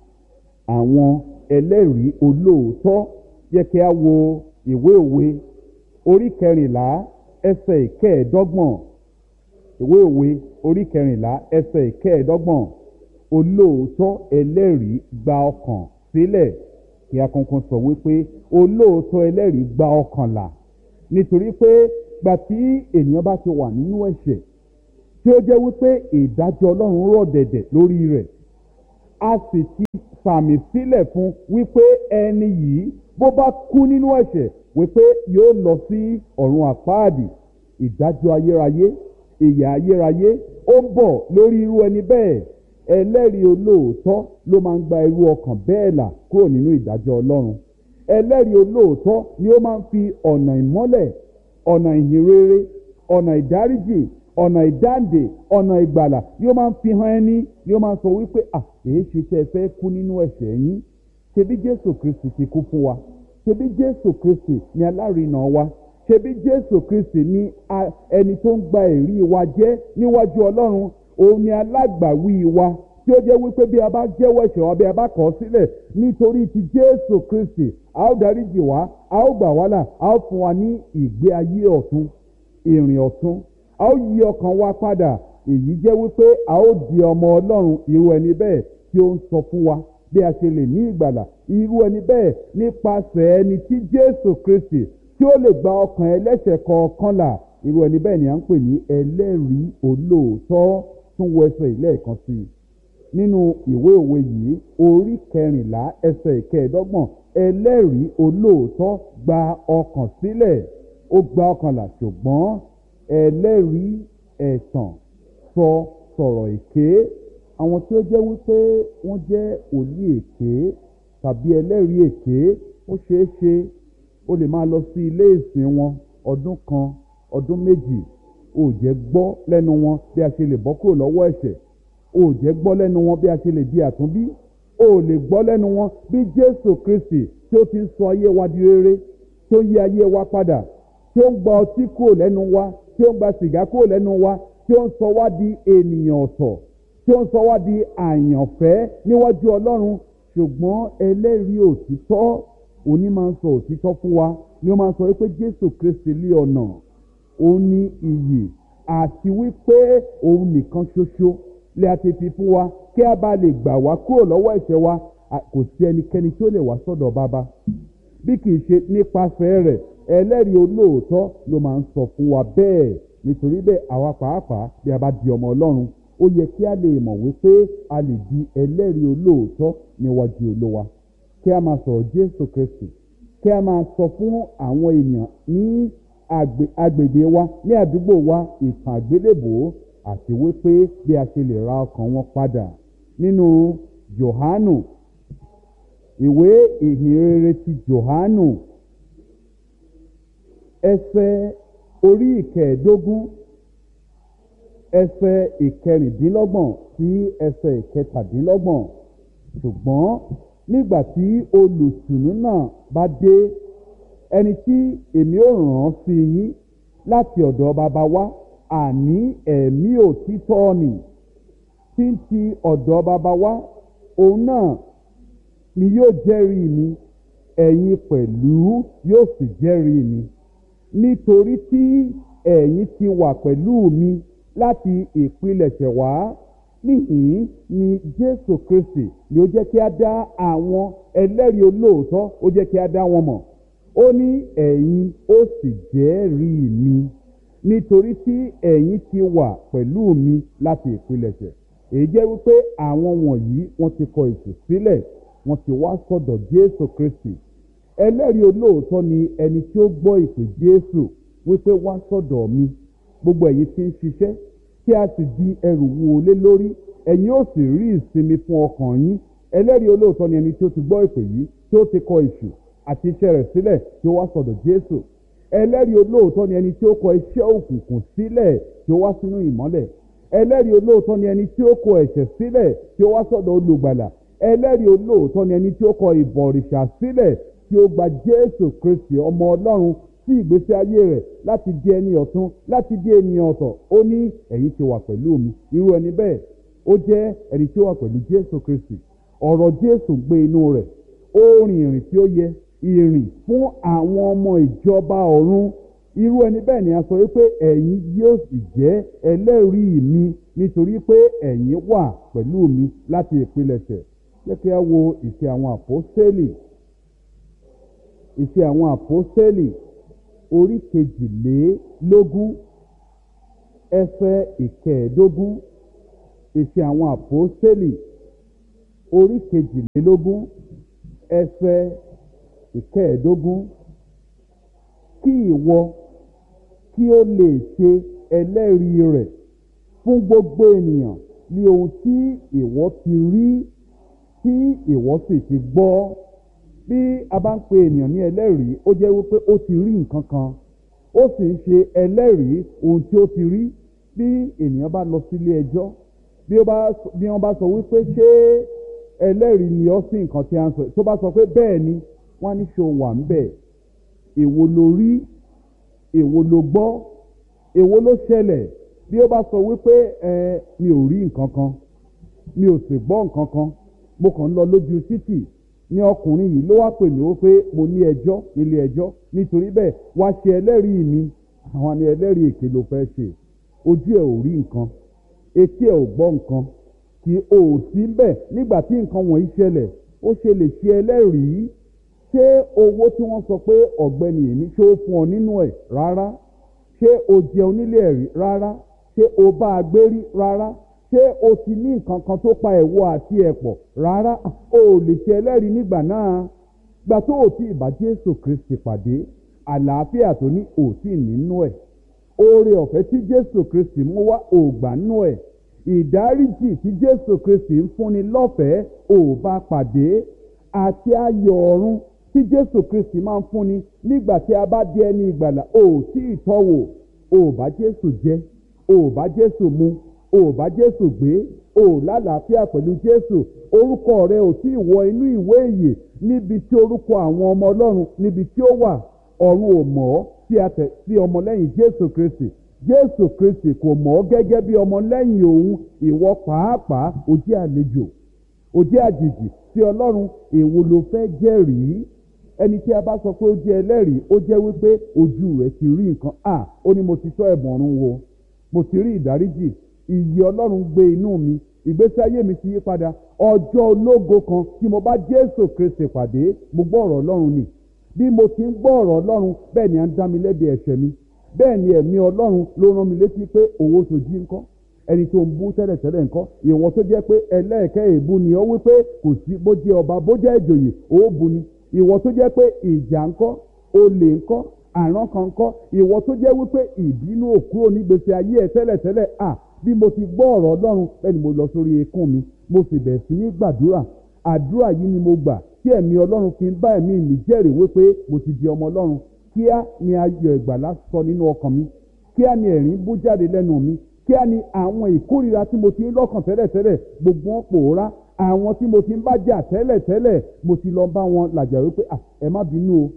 àwọn ẹlẹ́rìí olóòótọ́ yẹ kí a wo ìwé òwe orí kẹrìnlá ẹsẹ̀ ìkẹẹ̀ẹ́dọ́gbọ̀n ìwé òwe orí kẹrìnlá ẹsẹ̀ ìkẹẹ̀ẹ́dọ́gbọ̀n olóòótọ́ ẹlẹ́rìí gba ọkàn sílẹ̀ kí a kankan sọ wípé olóòótọ́ ẹlẹ́rìí gba ọkàn là nítorí pé gbà tí ènìyàn bá ti wà nínú ẹ̀ṣẹ̀ tí tí ó jẹ́ wípé ìdájọ́ ọlọ́run rọ̀ dẹ̀dẹ̀ lórí rẹ̀ a sì ti sàmì sílẹ̀ fún wípé ẹni yìí bó bá kú nínú ẹ̀ṣẹ̀ wípé yóò lọ sí ọ̀run àpáàdì ìdájọ́ ayérayé ìyà ayérayé ó ń bọ̀ lórí irú ẹni bẹ́ẹ̀ ẹlẹ́rìí olóòótọ́ ló máa ń gba irú ọkàn bẹ́ẹ̀ là kúrò nínú ìdájọ́ ọlọ́run ẹlẹ́rìí olóòótọ́ ni ó máa ń fi ọ̀nà ìmọ́lẹ̀ ọ̀nà ìhìnrere ọ̀nà ìdáríjì ọ̀nà ìdáǹdè ọ̀nà ìgbàlà ni ó máa ń fi hàn ẹni ni ó máa ń sọ wípé à èyí ṣe tẹ́ ẹ fẹ́ kú nínú ẹ̀ṣẹ̀ yín ṣebí jésù kristi ti kú fún wa ṣebí jésù kristi ni alárinà wa ṣebí jésù kristi ni ẹni tó ń gba èrí wa jẹ́ níwájú ọlọ́run òun ni alágbàwí wa tí ó jẹ́ wípé bí a bá jẹ́wọ́ ẹ̀ṣẹ̀ wa bí a bá kọ̀ ọ́ sílẹ̀ nítorí ti jésù kristi a ó dáríjì wá a ó gbà wá là a ó fún wa ní ìgbé ayé ọ̀tun ìrìn ọ̀tun a ó yí ọkàn wa padà èyí jẹ́ wípé a ó di ọmọ ọlọ́run irú ẹni bẹ́ẹ̀ tí ó ń sọ fún wa bí a ṣe lè ní ìgbàlà irú ẹni bẹ́ẹ̀ nípasẹ̀ ẹni tí jésù kristi tí ó lè gba ọkàn ẹlẹ́ṣẹ̀ kọ̀ọ̀kan là irú ẹni bẹ́ẹ̀ ni à ń pè ní ẹlẹ́rìí olóòótọ́ tún wọ ẹsẹ̀ ìlẹ́ẹ̀kan sí i nínú ìwé òwe yìí orí kẹrìnlá ẹsẹ̀ ìkẹẹ̀dọ́gbọ̀n ẹlẹ́rìí olóòótọ́ gba ọkàn sílẹ̀ ó gba ọkàn là ṣùgbọ́n ẹlẹ́rìí ẹ̀tàn sọ sọ̀rọ̀ èké àwọn tí ó jẹ́ wípé wọ́n jẹ́ òlí èké tàbí ẹlẹ́rìí èké ó ṣeé ṣe ó lè máa lọ sí ilé ìsìn wọn ọdún kan ọdún méjì ó jẹ́ gbọ́ lẹ́nu wọn bí a ṣe lè bọ́ kúrò lọ́wọ́ ẹ̀ṣẹ̀ ó jẹ́ gbọ́ lẹ́nu wọn bí a ṣe lè di àtúnbí ó lè gbọ́ lẹ́nu wọn bí jésù kristi tí ó ti ń sọ ayé wa di rere tí ó ń yí ayé wa padà tí ó ń gba ọtí kúrò lẹ́nu wa tí ó ń gba sìgá kúrò lẹ́nu wa tí ó ń sọ wá di ènìyàn ọ̀tọ̀ tí ó ń sọ wá di àyànfẹ́ níwájú ọlọ́run ṣùgbọ́n ẹlẹ́rìí òtítọ́ òní máa ń sọ òtítọ́ fún wa ni ó máa ń sọ wípé jésù kristi lé ọ̀nà òun ní iyì àti wípé òun nìkan ṣoṣo lè àti fi fún wa kí a bá lè gbà wá kúrò lọ́wọ́ ẹ̀ṣẹ̀ wa kò sí ẹnikẹ́ni tí ó lè wá sọ́dọ̀ bàbá bí kì í ṣe nípasẹ̀ rẹ̀ ẹlẹ́rìí olóòótọ́ ló máa ń sọ fún wa bẹ́ẹ̀ nítorí bẹ́ẹ̀ àwa pàápàá bí a bá di ọmọ ọlọ́run ó yẹ kí a lè mọ̀ wípé a lè di ẹlẹ́rìí olóòótọ́ níwájú olówa kí a máa sọ̀rọ̀ jésù kristi kí a máa sọ fún àwọn èèyàn ní agbègbè wa ní àdúgbò wa ìtàn àgbélébòó àti wípé bí a ṣe lè ra ọkàn wọn padà nínú johanu ìwé ìhìnrere ti johanu ẹsẹ orí ìkẹẹ̀ẹ́dógún ẹsẹ ìkẹrìndínlọ́gbọ̀n sí ẹsẹ ìkẹtàdínlọ́gbọ̀n ṣùgbọ́n nígbà tí olùtùnú náà bá dé ẹni tí èmi ò ràn án sí yín láti ọ̀dọ̀ bàbá wa àní ẹ̀mí òtítọ́ nì tí ń ti ọ̀dọ̀ bàbá wa òun náà ni yóò jẹ́rìí mi ẹ̀yin pẹ̀lú yóò sì jẹ́rìí mi nítorí tí ẹ̀yin ti wà pẹ̀lú mi láti ìpilẹ̀ṣẹ̀ wá níhìn ni jésù kristi ni ó jẹ́ kí a dá àwọn ẹlẹ́rìí olóòótọ́ ó jẹ́ kí a dá wọn mọ̀ ó ní ẹ̀yin ó sì jẹ́rìí mi nítorí tí ẹ̀yin ti wà pẹ̀lú mi láti ìpilẹ̀ṣẹ̀ èyí jẹ́ wípé àwọn wọ̀nyí wọ́n ti kọ ètò sílẹ̀ wọ́n ti wá sọ̀dọ̀ jésù kristi ẹlẹ́rìí olóòótọ́ ni ẹni tí ó gbọ́ ìpè jésù wípé wá sọ̀dọ̀ mi gbogbo ẹ̀yin tí ń ṣiṣẹ́ tí a sì di ẹrù wo lé lórí ẹ̀yin ó sì rí ìsinmi fún ọkàn yín ẹlẹ́rìí olóòótọ́ ni ẹni tí ó ti gbọ́ ìpè yìí tí ó ti kọ ìṣù àti iṣẹ́ rẹ̀ sílẹ̀ tí ó wá sọ̀dọ̀ jésù ẹlẹ́rìí olóòótọ́ ni ẹni tí ó kọ iṣẹ́ òkùnkùn sílẹ̀ tí ó wá sínú ìmọ́lẹ̀ ẹlẹ́rìí olóòótọ́ ni ẹni tí ó kọ ẹ̀ṣẹ̀ sílẹ̀ tí ó wá sọ̀dọ̀ olùgbàlà ẹlẹ́rìí olóòótọ́ ni ẹni tí ó kọ ìbọ̀rìṣà sílẹ̀ tí ó gba jésù kristi ọmọ ọlọ́run sí ìgbésí ayé rẹ̀ láti di ẹni ọ̀tún láti di ènìyàn ọ̀tọ̀ ó ní ẹ̀yin ti wà pẹ̀lú mi irú ẹni bẹ́ẹ̀ ó jẹ́ ẹni tí ó wà pẹ̀lú jésù kristi ọ̀rọ̀ jésù gbé inú rẹ̀ ó rìn ìrìn tí ó yẹ ìrìn fún àwọn ọmọ ìjọba ọ̀run irú ẹni bẹ́ẹ̀ ni a sọ wípé ẹ̀yin yóò sì jẹ́ ẹlẹ́rìí mi nítorí pé ẹ̀yin wà pẹ̀lú mi láti ìpilẹ̀ṣẹ̀ jẹ́ kí a wo ìṣe àwọn àpọ́sẹ́lì ìṣe àwọn àpọ́sẹ́lì orí kejìlélógún ẹsẹ̀ ìkẹẹ̀ẹ́dógún ìṣe àwọn àpòstélì orí kejìlélógún ẹsẹ̀ ìkẹẹ̀ẹ́dógún kí ìwọ kí ó lè ṣe ẹlẹ́rìí rẹ̀ fún gbogbo ènìyàn ní ohun tí ìwọ ti rí tí ìwọ sì ti gbọ́ bí a bá ń pe ènìyàn ní ẹlẹ́rìí ó jẹ́ wípé ó ti rí nǹkan kan ó sì ń ṣe ẹlẹ́rìí ohun tí ó ti rí bí ènìyàn bá lọ sílé ẹjọ́ bí wọ́n bá sọ wípé ṣé ẹlẹ́rìí ni ọ́ sí nǹkan tí a ń sọ tó bá sọ pé bẹ́ẹ̀ ni wọ́n á ní ṣe wà ń bẹ̀ èwo ló rí èwo ló gbọ́ èwo ló ṣẹlẹ̀ bí ó bá sọ wípé ẹ mi ò rí nǹkan kan mi ò sì gbọ́ nǹkan kan mo kàn ń lọ lójú títì ní ọkùnrin yìí ló wá pè mí wípé mo ní ẹjọ́ nílé ẹjọ́ nítorí bẹ́ẹ̀ wá ṣe ẹlẹ́rìí mi àwọn ni ẹlẹ́rìí èké ló fẹ́ ṣe ojú ẹ̀ ò rí nǹkan etí ẹ̀ ò gbọ́ nǹkan kí o ò sí bẹ́ẹ̀ nígbà tí nǹkan wọ̀nyí ṣẹlẹ̀ ó ṣe lè ṣe ẹlẹ́rìí ṣé owó tí wọ́n sọ pé ọ̀gbẹ́ni yìí ní ṣé ó fún ọ nínú ẹ̀ rárá ṣé o jẹun nílé ẹ̀rí rárá ṣé o bá a gbé rí rárá ṣé o ti ní nǹkan kan tó pa ẹ̀wọ̀ àti ẹ̀pọ̀ rárá o ò lè ṣe ẹlẹ́rìí nígbà náà gbà tó o ti ìbá Jésù Kristi pàdé àlàáfíà tó ní o ti nínú ẹ̀ oore ọ̀fẹ́ tí Jésù Kristi mú wá o gbà nínú ẹ̀ ìdáríjì tí Jésù Kristi ń fúnni lọ́fẹ̀ẹ́ o bá pàdé àti ayọ̀ ọ̀run tí Jésù Kristi máa ń fúnni nígbà tí a bá di ẹni ìgbàlà o tí ì tọ́wò o bá Jésù jẹ o bá Jésù mu o bá Jésù gbé o lálàáfíà pẹ̀lú Jésù orúkọ rẹ ò tí ì wọ inú ìwé ìyè níbi tí orúkọ àwọn ọmọ Ọlọ́run níbi tí ó wà ọ̀run ò mọ̀ ọ́ tí a tẹ̀ sí ọmọlẹ́yìn Jésù Kristi Jésù Kristi kò mọ̀ ọ́ gẹ́gẹ́ bí ọmọlẹ́yìn òun ìwọ pàápàá o jẹ́ àlejò o jẹ́ àjèjì sí Ọlọ́run èwo ló fẹ́ jẹ́rìí ẹni tí a bá sọ pé ó jẹ́ ẹlẹ́rìí ó jẹ́ wípé ojú rẹ̀ ti rí nǹkan à ó ní mo ti tọ́ ẹ̀bùn ọ̀run wo mo ti rí ìdáríjì ìyè ọlọ́run gbé inú mi ìgbésí ayé mi ti yí padà ọjọ́ ológo kan tí mo bá jésù kristi pàdé mo gbọ́ ọ̀rọ̀ ọlọ́run ni bí mo ti ń gbọ́ ọ̀rọ̀ ọlọ́run bẹ́ẹ̀ ni à ń dá mi lẹ́bi ẹ̀ṣẹ̀ mi bẹ́ẹ̀ ni ẹ̀mí ọlọ́run ló rán mi létí pé owó sojú ńkọ́ ẹni tó ń bú tẹ́lẹ̀tẹ́lẹ̀ ńkọ́ ìwọ tó jẹ́ pé ẹlẹ́ẹ̀kẹ́ èébú ni ó wípé kò sí bó jẹ́ ọba bó jẹ́ ìjòyè ó bu ni ìwọ tó jẹ́ pé ìjà ńkọ́ olè ńkọ́ àrán kan ńkọ́ ìwọ tó jẹ́ wípé ìbínú òkúrò nígbèsè ayé ẹ̀ tẹ́lẹ̀tẹ́lẹ̀ à bí mo ti gbọ́ ọ̀rọ̀ ọlọ́run bẹ́ẹ̀ ni mo lọ sórí ekún mi mo sì bẹ̀rẹ̀ sí ní gbàdúrà àdúrà yìí ni mo gbà tí ẹ̀mí ọlọ́run fi ń bá ẹ̀mí mi jẹ́rìí wípé mo ti di ọmọ ọlọ́run kíá ni ayọ̀ ìgbàlá sọ nínú ọkàn mi kíá ni ẹ̀rín bú jáde lẹ́nu mi kíá ni àwọn ìkórìíra tí mo ti ń lọ́kàn tẹ́lẹ̀tẹ́lẹ̀ gbogbo wọn pòórá àwọn tí mo ti ń bá jà tẹ́lẹ̀tẹ́lẹ̀ mo ti lọ bá wọn làjà wípé ẹ má bínú o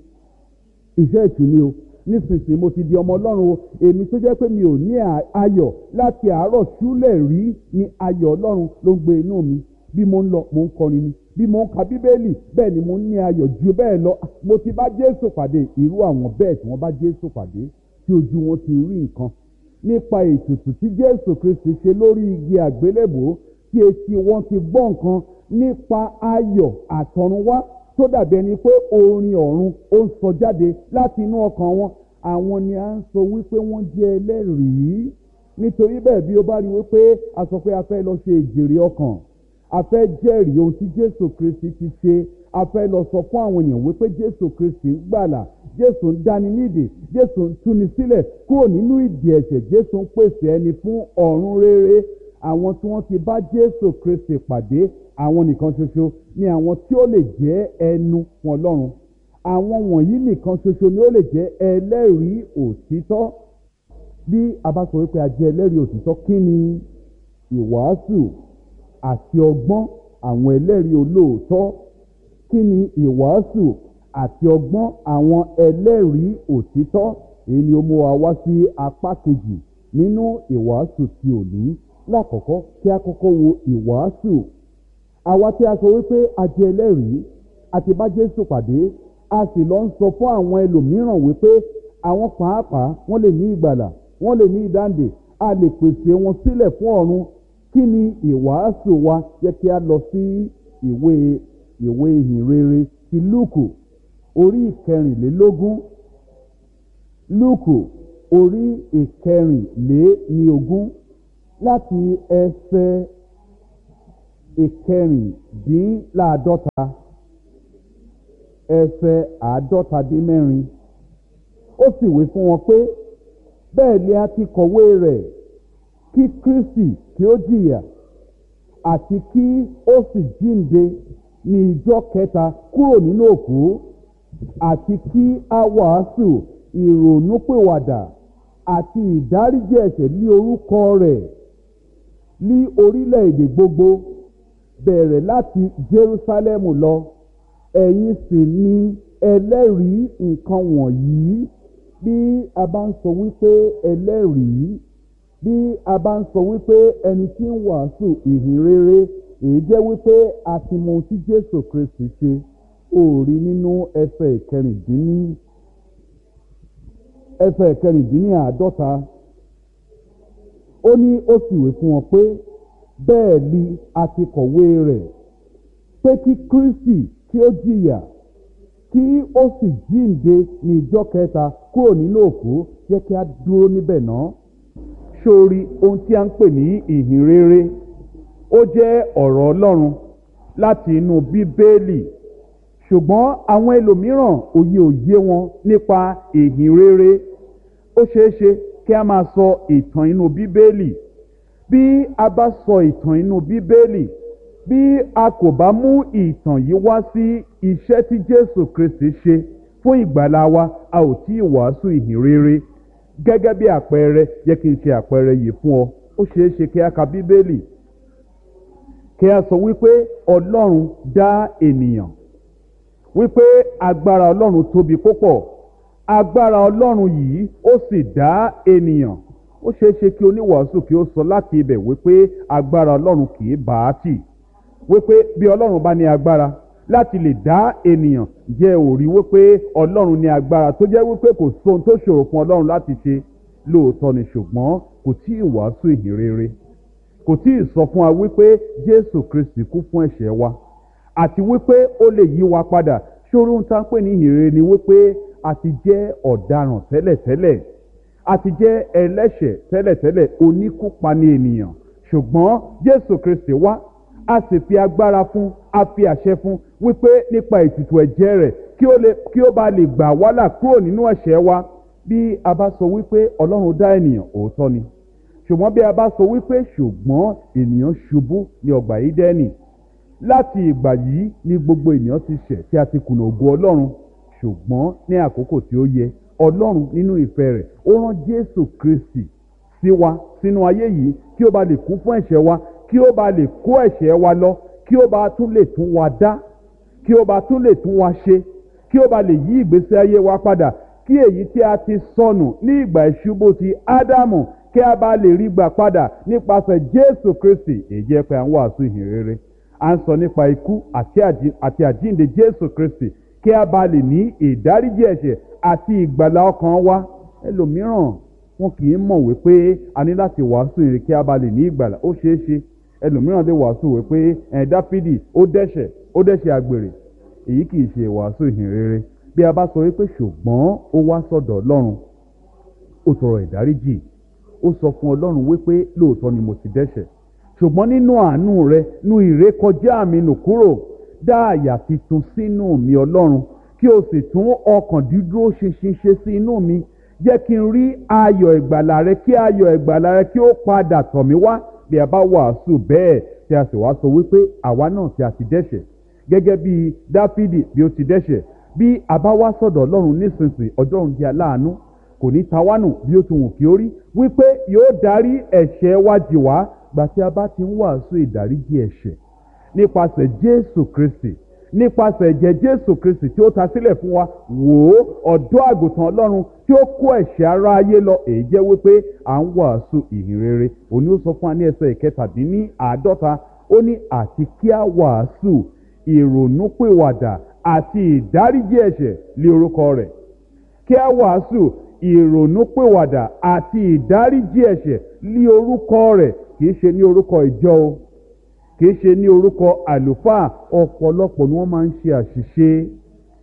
ìṣe ìtù ni o nísinsìnyí mo ti di ọmọ ọlọ́run o èmi tó jẹ́ pé mi ò ní ayọ̀ láti àárọ̀ ṣúlẹ̀ rí ni ayọ̀ ọlọ́run ló ń gbé inú mi bí mo ń lọ mo ń kọrin ni bí mo ń ka bíbélì bẹ́ẹ̀ ni mo ń ní ayọ̀ ju bẹ́ẹ̀ lọ mo ti bá jésù pàdé irú àwọn bẹ́ẹ̀ tí wọ́n bá jésù pàdé tí ojú wọn ti rí nǹkan nípa ètùtù tí jésù kristi ṣe lórí igi àgbélébò tí etí wọn ti gbọ́ nǹkan nípa ayọ̀ àtọ̀runwá tó dàbí ẹni pé orin ọ̀run ó ń sọ jáde láti inú ọkàn wọn àwọn ni à ń sọ wípé wọ́n jẹ́ ẹlẹ́rìí nítorí bẹ́ẹ̀ bí ó bá rí wípé a sọ pé a fẹ́ lọ ṣe ìjèrè ọkàn a fẹ́ jẹ́rìí ohun tí jésù kristi ti ṣe a fẹ́ lọ sọ fún àwọn èèyàn wípé jésù kristi ń gbàlà jésù ń dáni nídìí jésù ń túni sílẹ̀ kúrò nínú ìdí ẹ̀ṣẹ̀ jésù ń pèsè ẹni fún ọ̀run rere àwọn tí wọ́n ti bá jésù kristi pàdé àwọn nìkan ṣoṣo ni àwọn tí ó lè jẹ́ ẹnu fún ọlọ́run àwọn wọ̀nyí nìkan ṣoṣo ni ó lè jẹ́ ẹlẹ́rìí òtítọ́ bí a bá sọ wípé a jẹ́ ẹlẹ́rìí òtítọ́ kí ni ìwàásù àti ọgbọ́n àwọn ẹlẹ́rìí olóòótọ́ kí ni ìwàásù àti ọgbọ́n àwọn ẹlẹ́rìí òtítọ́ èyí ni ó mú wa wá sí apá kejì nínú ìwàásù ti òní lákọ̀ọ́kọ́ kí a kọ́kọ́ wo ìwàásù àwa tí a sọ wípé a jẹ́ ẹlẹ́rìí àti bá Jésù pàdé a sì lọ ń sọ fún àwọn ẹlòmíràn wípé àwọn pàápàá wọ́n lè ní ìgbàlà wọ́n lè ní ìdáǹdè a lè pèsè wọn sílẹ̀ fún ọ̀run kí ni ìwàásù wa jẹ́ kí a lọ sí ìwé ìwé ìhìnrere ti Lúùkù orí ìkẹrìnlélógún Lúùkù orí ìkẹrìnlé ní ogún láti ẹsẹ̀ ìkẹrìndínláàdọ́ta ẹsẹ̀ àádọ́ta dín mẹ́rin ó sì wí fún wọn pé bẹ́ẹ̀ ni a ti kọ̀wé rẹ̀ kí kristi kí ó jìyà àti kí ó sì jíǹde ní ìjọ kẹta kúrò nínú òkú àti kí a wàásù ìrònúpìwàdà àti ìdáríjì ẹ̀ṣẹ̀ ní orúkọ rẹ̀ ní orílẹ̀-èdè gbogbo bẹ̀rẹ̀ láti jerusalem lọ ẹ̀yin sì ni ẹlẹ́rìí nǹkan wọ̀nyí bí a bá ń sọ wípé ẹlẹ́rìí bí a bá ń sọ wípé ẹni tí ń wàásù ìhìn rere èyí jẹ́ wípé a ti mọ ohun tí jésù kristi ṣe òòrí nínú ẹsẹ̀ ìkẹrìndínní ẹsẹ̀ ìkẹrìndínní àádọ́ta ó ní ó sì wé fún wọn pé bẹ́ẹ̀ ni a ti kọ̀wé rẹ̀ pé kí kristi kí ó jìyà kí ó sì jíǹde ní ìjọ kẹta kúrò nínú òkú jẹ́ kí a dúró níbẹ̀ náà sórí ohun tí a ń pè ní ìhìn rere ó jẹ́ ọ̀rọ̀ ọlọ́run láti inú bíbélì ṣùgbọ́n àwọn ẹlòmíràn òye òye wọn nípa ìhìn rere ó ṣeé ṣe kí a máa sọ ìtàn inú bíbélì bí a bá sọ ìtàn inú bíbélì bí a kò bá mú ìtàn yìí wá sí iṣẹ́ tí jésù kristi ṣe fún ìgbàlá wa a ò tí ì wàásù ìhìn rere gẹ́gẹ́ bí àpẹẹrẹ yẹ kí n ṣe àpẹẹrẹ yìí fún ọ ó ṣeé ṣe kí a ka bíbélì kí a sọ wípé ọlọ́run dá ènìyàn wípé agbára ọlọ́run tóbi púpọ̀ agbára ọlọ́run yìí ó sì dá ènìyàn ó ṣeé ṣe kí oníwàásù kí ó sọ láti ibẹ̀ wípé agbára ọlọ́run kì í bá a tì wípé bí ọlọ́run bá ní agbára láti lè dá ènìyàn jẹ́ òrí wípé ọlọ́run ní agbára tó jẹ́ wípé kò sóhun tó ṣòro fún ọlọ́run láti ṣe lóòótọ́ ni ṣùgbọ́n kò tí ì wàásù ìhìn rere kò tí ì sọ fún wa wípé jésù kristi kú fún ẹ̀ṣẹ̀ wa àti wípé ó lè yí wa padà ṣòro ń tán pé ní ìhìn rere ni wípé a ti jẹ́ ọ̀daràn tẹ́lẹ̀tẹ́lẹ̀ a ti jẹ́ ẹlẹ́ṣẹ̀ tẹ́lẹ̀tẹ́lẹ̀ oníkúpani ènìyàn ṣùgbọ́n jésù kristi wá a sì fi agbára fún a fi àṣẹ fún wípé nípa ètùtù ẹ̀jẹ̀ rẹ̀ kí ó lè kí ó bá lè gbà wá là kúrò nínú ẹ̀ṣẹ̀ wa bí a bá sọ wípé ọlọ́run dá ènìyàn òótọ́ ni ṣùgbọ́n bí a bá sọ wípé ṣùgbọ́n ènìyàn ṣubú ní ọgbà ídẹ́nì láti ìgbà yìí ni gbogbo ènìyàn ti ṣẹ̀ tí a ti kùnà ògo ọlọ́run ṣùgbọ́n ní àkókò tí ó yẹ ọlọ́run nínú ìfẹ́ rẹ̀ ó rán jésù kristi sí wa sínú ayé yìí kí ó bá lè kú fún ẹ̀ṣẹ̀ wa kí ó bá lè kó ẹ̀ṣẹ̀ wa lọ kí ó bá tún lè tún wa dá kí ó bá tún lè tún wa ṣe kí ó bá lè yí ìgbésí ayé wa padà kí èyí tí a ti sọnù ní ìgbà ìṣubú ti ádámù kí a bá lè rí gbà padà nípasẹ̀ jésù kristi èyí jẹ́ pé à ń wàásù ìhìn rere à ń sọ nípa ikú àti àjíǹde jésù kristi kí a bá lè ní ìdáríjì ẹ̀ṣẹ̀ àti ìgbàlá ọkàn wa ẹlòmíràn wọn kì í mọ̀ wípé a ní láti wàásù ìrìn kí a bá lè ní ìgbàlá ó ṣeé ṣe ẹlòmíràn lè wàásù wípé ẹ̀ dáfídì ó dẹ́ṣẹ̀ ó dẹ́ṣẹ̀ àgbèrè èyí kì í ṣe ìwàásù ìhìn rere bí a bá sọ wípé ṣùgbọ́n ó wá sọ̀dọ̀ ọlọ́run ó tọrọ ìdáríjì ó sọ fún ọlọ́run wípé lóòótọ́ ni mo ti dẹ́ṣẹ̀ ṣùgbọ́n nínú àánú rẹ nu ìrékọjá mi nù kúrò dá àyà titun sínú mi ọlọ́run kí o sì tún ọkàn dídúró ṣinṣin ṣe sí inú mi jẹ́ kí n rí ayọ̀ ìgbàlà rẹ kí ayọ̀ ìgbàlà rẹ kí ó padà tọ̀ mí wá bí a bá wàásù bẹ́ẹ̀ tí a sì wá sọ wípé àwa náà tí a ti dẹ́ṣẹ̀ gẹ́gẹ́ bí dáfídì bí ó ti dẹ́ṣẹ̀ bí a bá wá sọ̀dọ̀ ọlọ́run nísinsìnyí ọjọ́run jẹ́ aláàánú kò ní tawánù bí ó ti wù kí ó rí wípé yóò darí ẹ̀ṣẹ̀ wa jì wá gbà tí a bá ti ń wàásù ìdáríjì ẹ̀ṣẹ̀ nípasẹ̀ jésù kristi nípasẹ̀ ẹ̀jẹ̀ jésù kristi tí ó ta sílẹ̀ fún wa wò ó ọ̀dọ́ àgùntàn ọlọ́run tí ó kó ẹ̀ṣẹ̀ ara ayé lọ èyí jẹ́ wípé à ń wàásù ìhìn rere òní ó sọ fún wa ní ẹsẹ̀ ìkẹtàdínní àádọ́ta ó ní àti kí a wàásù ìrònúpìwàdà àti ìdáríjì ẹ̀ṣẹ̀ lé orúkọ rẹ̀ kí a wàásù ìrònúpìwàdà àti ìdáríjì ẹ̀ṣẹ̀ lé orúkọ rẹ̀ kì í ṣe ní orúkọ ìjọ o kì í ṣe ní orúkọ àlùfáà ọ̀pọ̀lọpọ̀ ni wọ́n máa ń ṣe àṣìṣe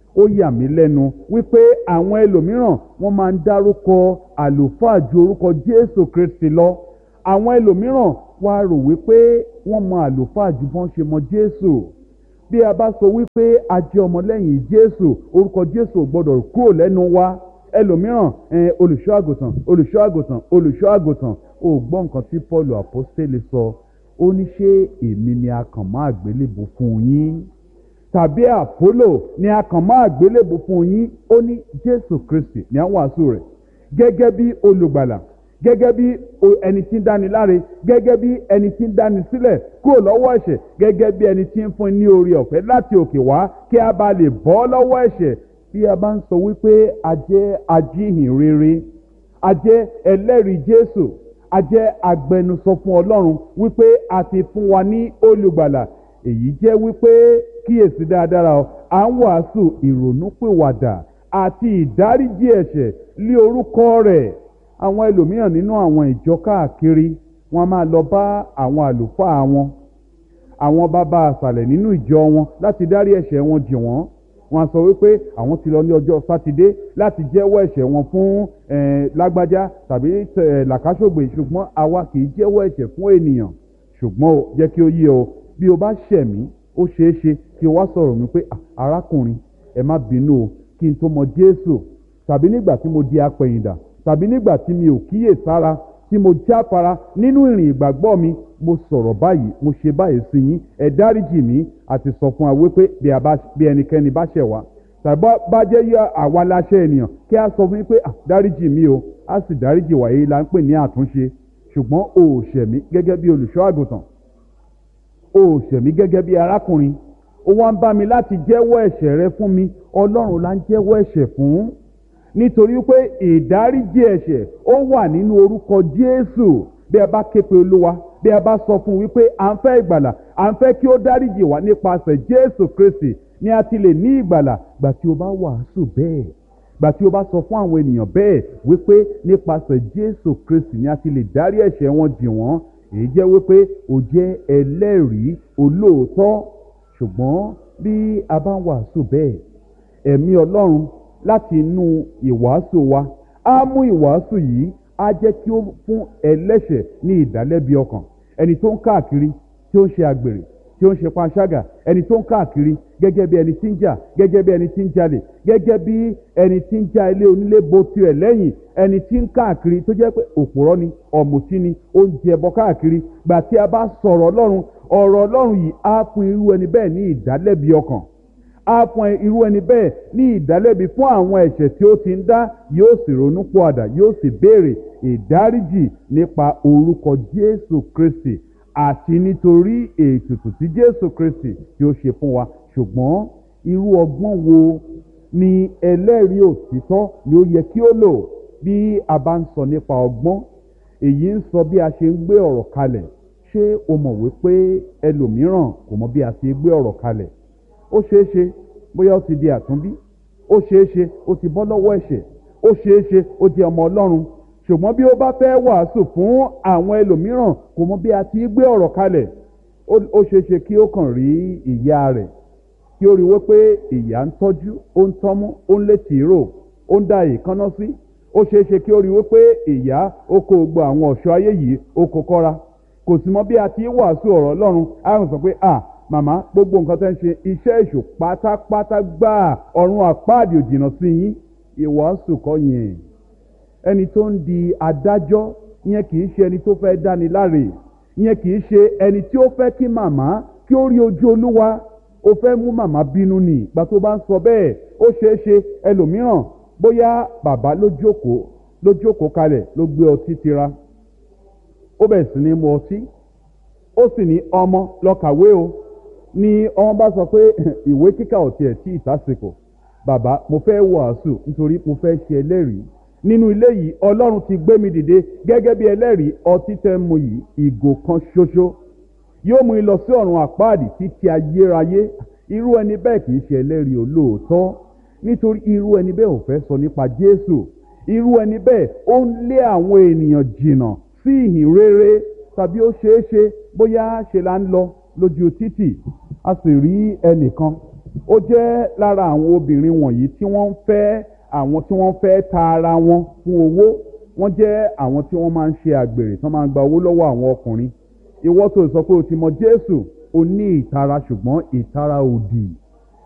ó yà mí lẹ́nu wípé àwọn ẹlòmíràn wọ́n máa ń dárúkọ àlùfáà ju orúkọ jésù kristi lọ àwọn ẹlòmíràn wá rò wípé wọ́n mọ àlùfáà ju bọ́n ṣe mọ jésù bí a bá sọ wípé a jẹ́ ọmọlẹ́yìn jésù orúkọ jésù ò gbọ́dọ̀ kúrò lẹ́nu wa ẹlòmíràn ẹn olùṣọ́ àgùntàn olùṣọ́ àgùntàn olùṣọ́ àgùntàn ò gbọ́ nǹkan tí paul apostole sọ ó ní ṣé èmi ni a kàn máa gbélébùú fún yín tàbí àpólò ni a kàn máa gbélébùú fún yín ó ní jésù kristi ní àwọn wàásù rẹ̀ gẹ́gẹ́ bí olùgbàlà gẹ́gẹ́ bí ẹni tí ń dáni láre gẹ́gẹ́ bí ẹni tí ń dáni sílẹ̀ kúrò lọ́wọ́ ẹ̀ṣẹ̀ gẹ́gẹ́ bí ẹni tí ń fún ní oore ọ̀fẹ́ láti òkè wá kí a bá lè bọ́ lọ́wọ́ ẹ̀ṣẹ̀ bí a bá ń sọ wípé a jẹ́ ajíhìn rere a jẹ́ ẹlẹ́rìí jésù a jẹ́ agbẹnusọ fún ọlọ́run wípé a ti fún wa ní olùgbàlà èyí jẹ́ wípé kíyèsí dáadáa o à ń wàásù ìrònúpìwàdà àti ìdáríjì ẹ̀ṣẹ̀ lé orúkọ rẹ̀ àwọn ẹlòmíràn nínú àwọn ìjọ káàkiri wọn máa lọ bá àwọn àlùfáà wọn àwọn bàbá àṣàlẹ̀ nínú ìjọ wọn láti dárí ẹ̀ṣẹ̀ wọn jì wọ́n wọn sọ wípé àwọn ti lọ ní ọjọ́ sátidé láti jẹ́wọ́ ẹ̀ṣẹ̀ wọn fún lágbájá tàbí làkàṣògbè ṣùgbọ́n àwa kì í jẹ́wọ́ ẹ̀ṣẹ̀ fún ènìyàn ṣùgbọ́n o jẹ́ kí ó yé o bí o bá ṣẹ̀ mí ó ṣeé ṣe kí o wá sọ̀rọ̀ mi pé arákùnrin ẹ má bínú o kí n tó mọ jésù tàbí nígbà tí mo di apẹ̀yìndà tàbí nígbà tí mi ò kíyè sára tí mo jáfara nínú ìrìn ìgbàgbọ́ mi mo sọ̀rọ̀ báyìí mo ṣe báyìí sí yín ẹ dáríjì mí àti sọ fún wa wípé bí ẹnikẹ́ni bá ṣẹ̀ wá tàbí bá jẹ́ yọ àwa láṣẹ ènìyàn kí a sọ fún yín pé dáríjì mí o a sì dáríjì wá èyí la ń pè ní àtúnṣe ṣùgbọ́n o ò ṣẹ̀ mí gẹ́gẹ́ bí olùṣọ́ àgùntàn o ò ṣẹ̀ mí gẹ́gẹ́ bí arákùnrin ó wá ń bá mi láti jẹ́wọ́ ẹ̀ṣẹ̀ rẹ fún mi ọlọ́run la ń jẹ́wọ́ ẹ̀ṣẹ̀ fún nítorí pé ìdáríjì ẹ̀ṣẹ̀ ó wà nínú orúkọ jésù bí ẹ bá ké pe olúwa bí ẹ bá sọ fún un wípé à ń fẹ́ ìgbàlà à ń fẹ́ kí ó dáríjì wá nípasẹ̀ jésù kristi ni a ti lè ní ìgbàlà gbà tí o bá wàásù bẹ́ẹ̀ gbà tí o bá sọ fún àwọn ènìyàn bẹ́ẹ̀ wípé nípasẹ̀ jésù kristi ni a ti lè dárí ẹ̀ṣẹ̀ wọn jì wọ́n èyí jẹ́ wípé o jẹ́ ẹlẹ́rìí olóòótọ́ ṣùgbọ́n bí a bá ń wàásù bẹ́ẹ̀ ẹ̀mí ọlọ́run láti inú ìwàásù wa á mú ìwàásù yìí á jẹ́ kí ó fún ẹlẹ́ṣẹ̀ ní ìdálẹ́bi ọkàn ẹni tó ń káàkiri tí ó ń ṣe àgbèrè tí ó ń ṣe panṣágà ẹni tó ń káàkiri gẹ́gẹ́ bí ẹni tí ń jà gẹ́gẹ́ bí ẹni tí ń jalè gẹ́gẹ́ bí ẹni tí ń já ilé onílé bo tirẹ̀ lẹ́yìn ẹni tí ń káàkiri tó jẹ́ pé òpùrọ́ ni ọ̀mùtí ni ó ń jẹ ẹbọ káàkiri gbà tí a bá sọ̀rọ̀ ọlọ́run ọ̀rọ̀ ọlọ́run yìí á fún irú ẹni bẹ́ẹ̀ ní ìdálẹ́bi ọkàn á fún irú ẹni bẹ́ẹ̀ ní ìdálẹ́bi fún àwọn ẹ̀ṣẹ̀ tí ó ti ń dá yóò sì ronú pọ̀àdà yóò sì béèrè ìdáríjì nípa orúkọ jésù kristi àti nítorí ètùtù tí jésù kristi tí ó ṣe fún wa ṣùgbọ́n irú ọgbọ́n wo ni ẹlẹ́rìí òtítọ́ ni ó yẹ kí ó lò bí a bá ń sọ nípa ọgbọ́n èyí ń sọ bí a ṣe ń gbé ọ̀rọ̀ kalẹ̀ ṣé o mọ̀ wípé ẹlòmíràn kò mọ bí a ṣe gbé ọ̀rọ̀ kalẹ̀ ó ṣeé ṣe bóyá ó ti di àtúnbí ó ṣeé ṣe ó ti bọ́ lọ́wọ́ ẹ̀ṣẹ̀ ó ṣeé ṣe ó di ọmọ ọlọ́run ṣùgbọ́n bí ó bá fẹ́ wàásù fún àwọn ẹlòmíràn kò mọ bí a ti gbé ọ̀rọ̀ kalẹ̀ ó ṣeé ṣe kí ó kàn rí ìyá rẹ̀ kí ó rí wípé ìyá ń tọ́jú ó ń tọ́mú ó ń létí rò ó ń da ìkánná sí ó ṣeé ṣe kí ó rí wípé ìyá ó kó gbọ́ àwọn ọ̀ṣọ́ ayé yìí ó kó kọ́ra kò sì mọ bí a ti wàásù ọ̀rọ̀ ọlọ́run á sọ pé à màmá gbogbo nǹkan tẹ́ ń ṣe iṣẹ́ èṣù pátápátá gbáà ọ̀run àpáàdì òjìnà sí yín ìwàásù kọ́ yẹn ẹni tó ń di adájọ́ yẹn kì í ṣe ẹni tó fẹ́ dáni láre yẹn kì í ṣe ẹni tí ó fẹ́ kí màmá kí ó rí ojú olúwa ó fẹ́ mú màmá bínú nì ìgbà tó bá ń sọ bẹ́ẹ̀ ó ṣeé ṣe ẹlòmíràn bóyá bàbá ló jókòó ló jókòó kalẹ̀ ló gbé ọtí tira ó bẹ̀ sí ní mu ọtí ó sì ní ọmọ lọ kàwé o ni ọmọ bá sọ pé ìwé kíkà ò tiẹ̀ tí ìtàsìkò bàbá mo fẹ́ wàásù nítorí mo fẹ́ ṣe ẹlẹ́rìí nínú ilé yìí ọlọ́run ti gbé mi dìde gẹ́gẹ́ bí ẹlẹ́rìí ọtí tẹ́ mu yìí ìgò kan ṣoṣo yóò mú lọ sí ọ̀run àpáàdì títí ayérayé irú ẹni bẹ́ẹ̀ kì í ṣe ẹlẹ́rìí olóòótọ́ nítorí irú ẹni bẹ́ẹ̀ ò fẹ́ sọ nípa jésù irú ẹni bẹ́ẹ̀ ó ń lé àwọn ènìyàn jìnnà sí ìhìn rere tàbí ó ṣeé ṣe bóyá ṣe là ń lọ lójú títì a sì rí ẹnìkan ó jẹ́ lára àwọn obìnrin wọ̀nyí tí wọ́n ń fẹ́ àwọn tí wọ́n fẹ́ ta ara wọn fún owó wọ́n jẹ́ àwọn tí wọ́n máa ń ṣe àgbèrè tí wọ́n máa ń gba owó lọ́wọ́ àwọn ọkùnrin ìwọ tó sọ pé o ti mọ jésù o ní ìtara ṣùgbọ́n ìtara òdì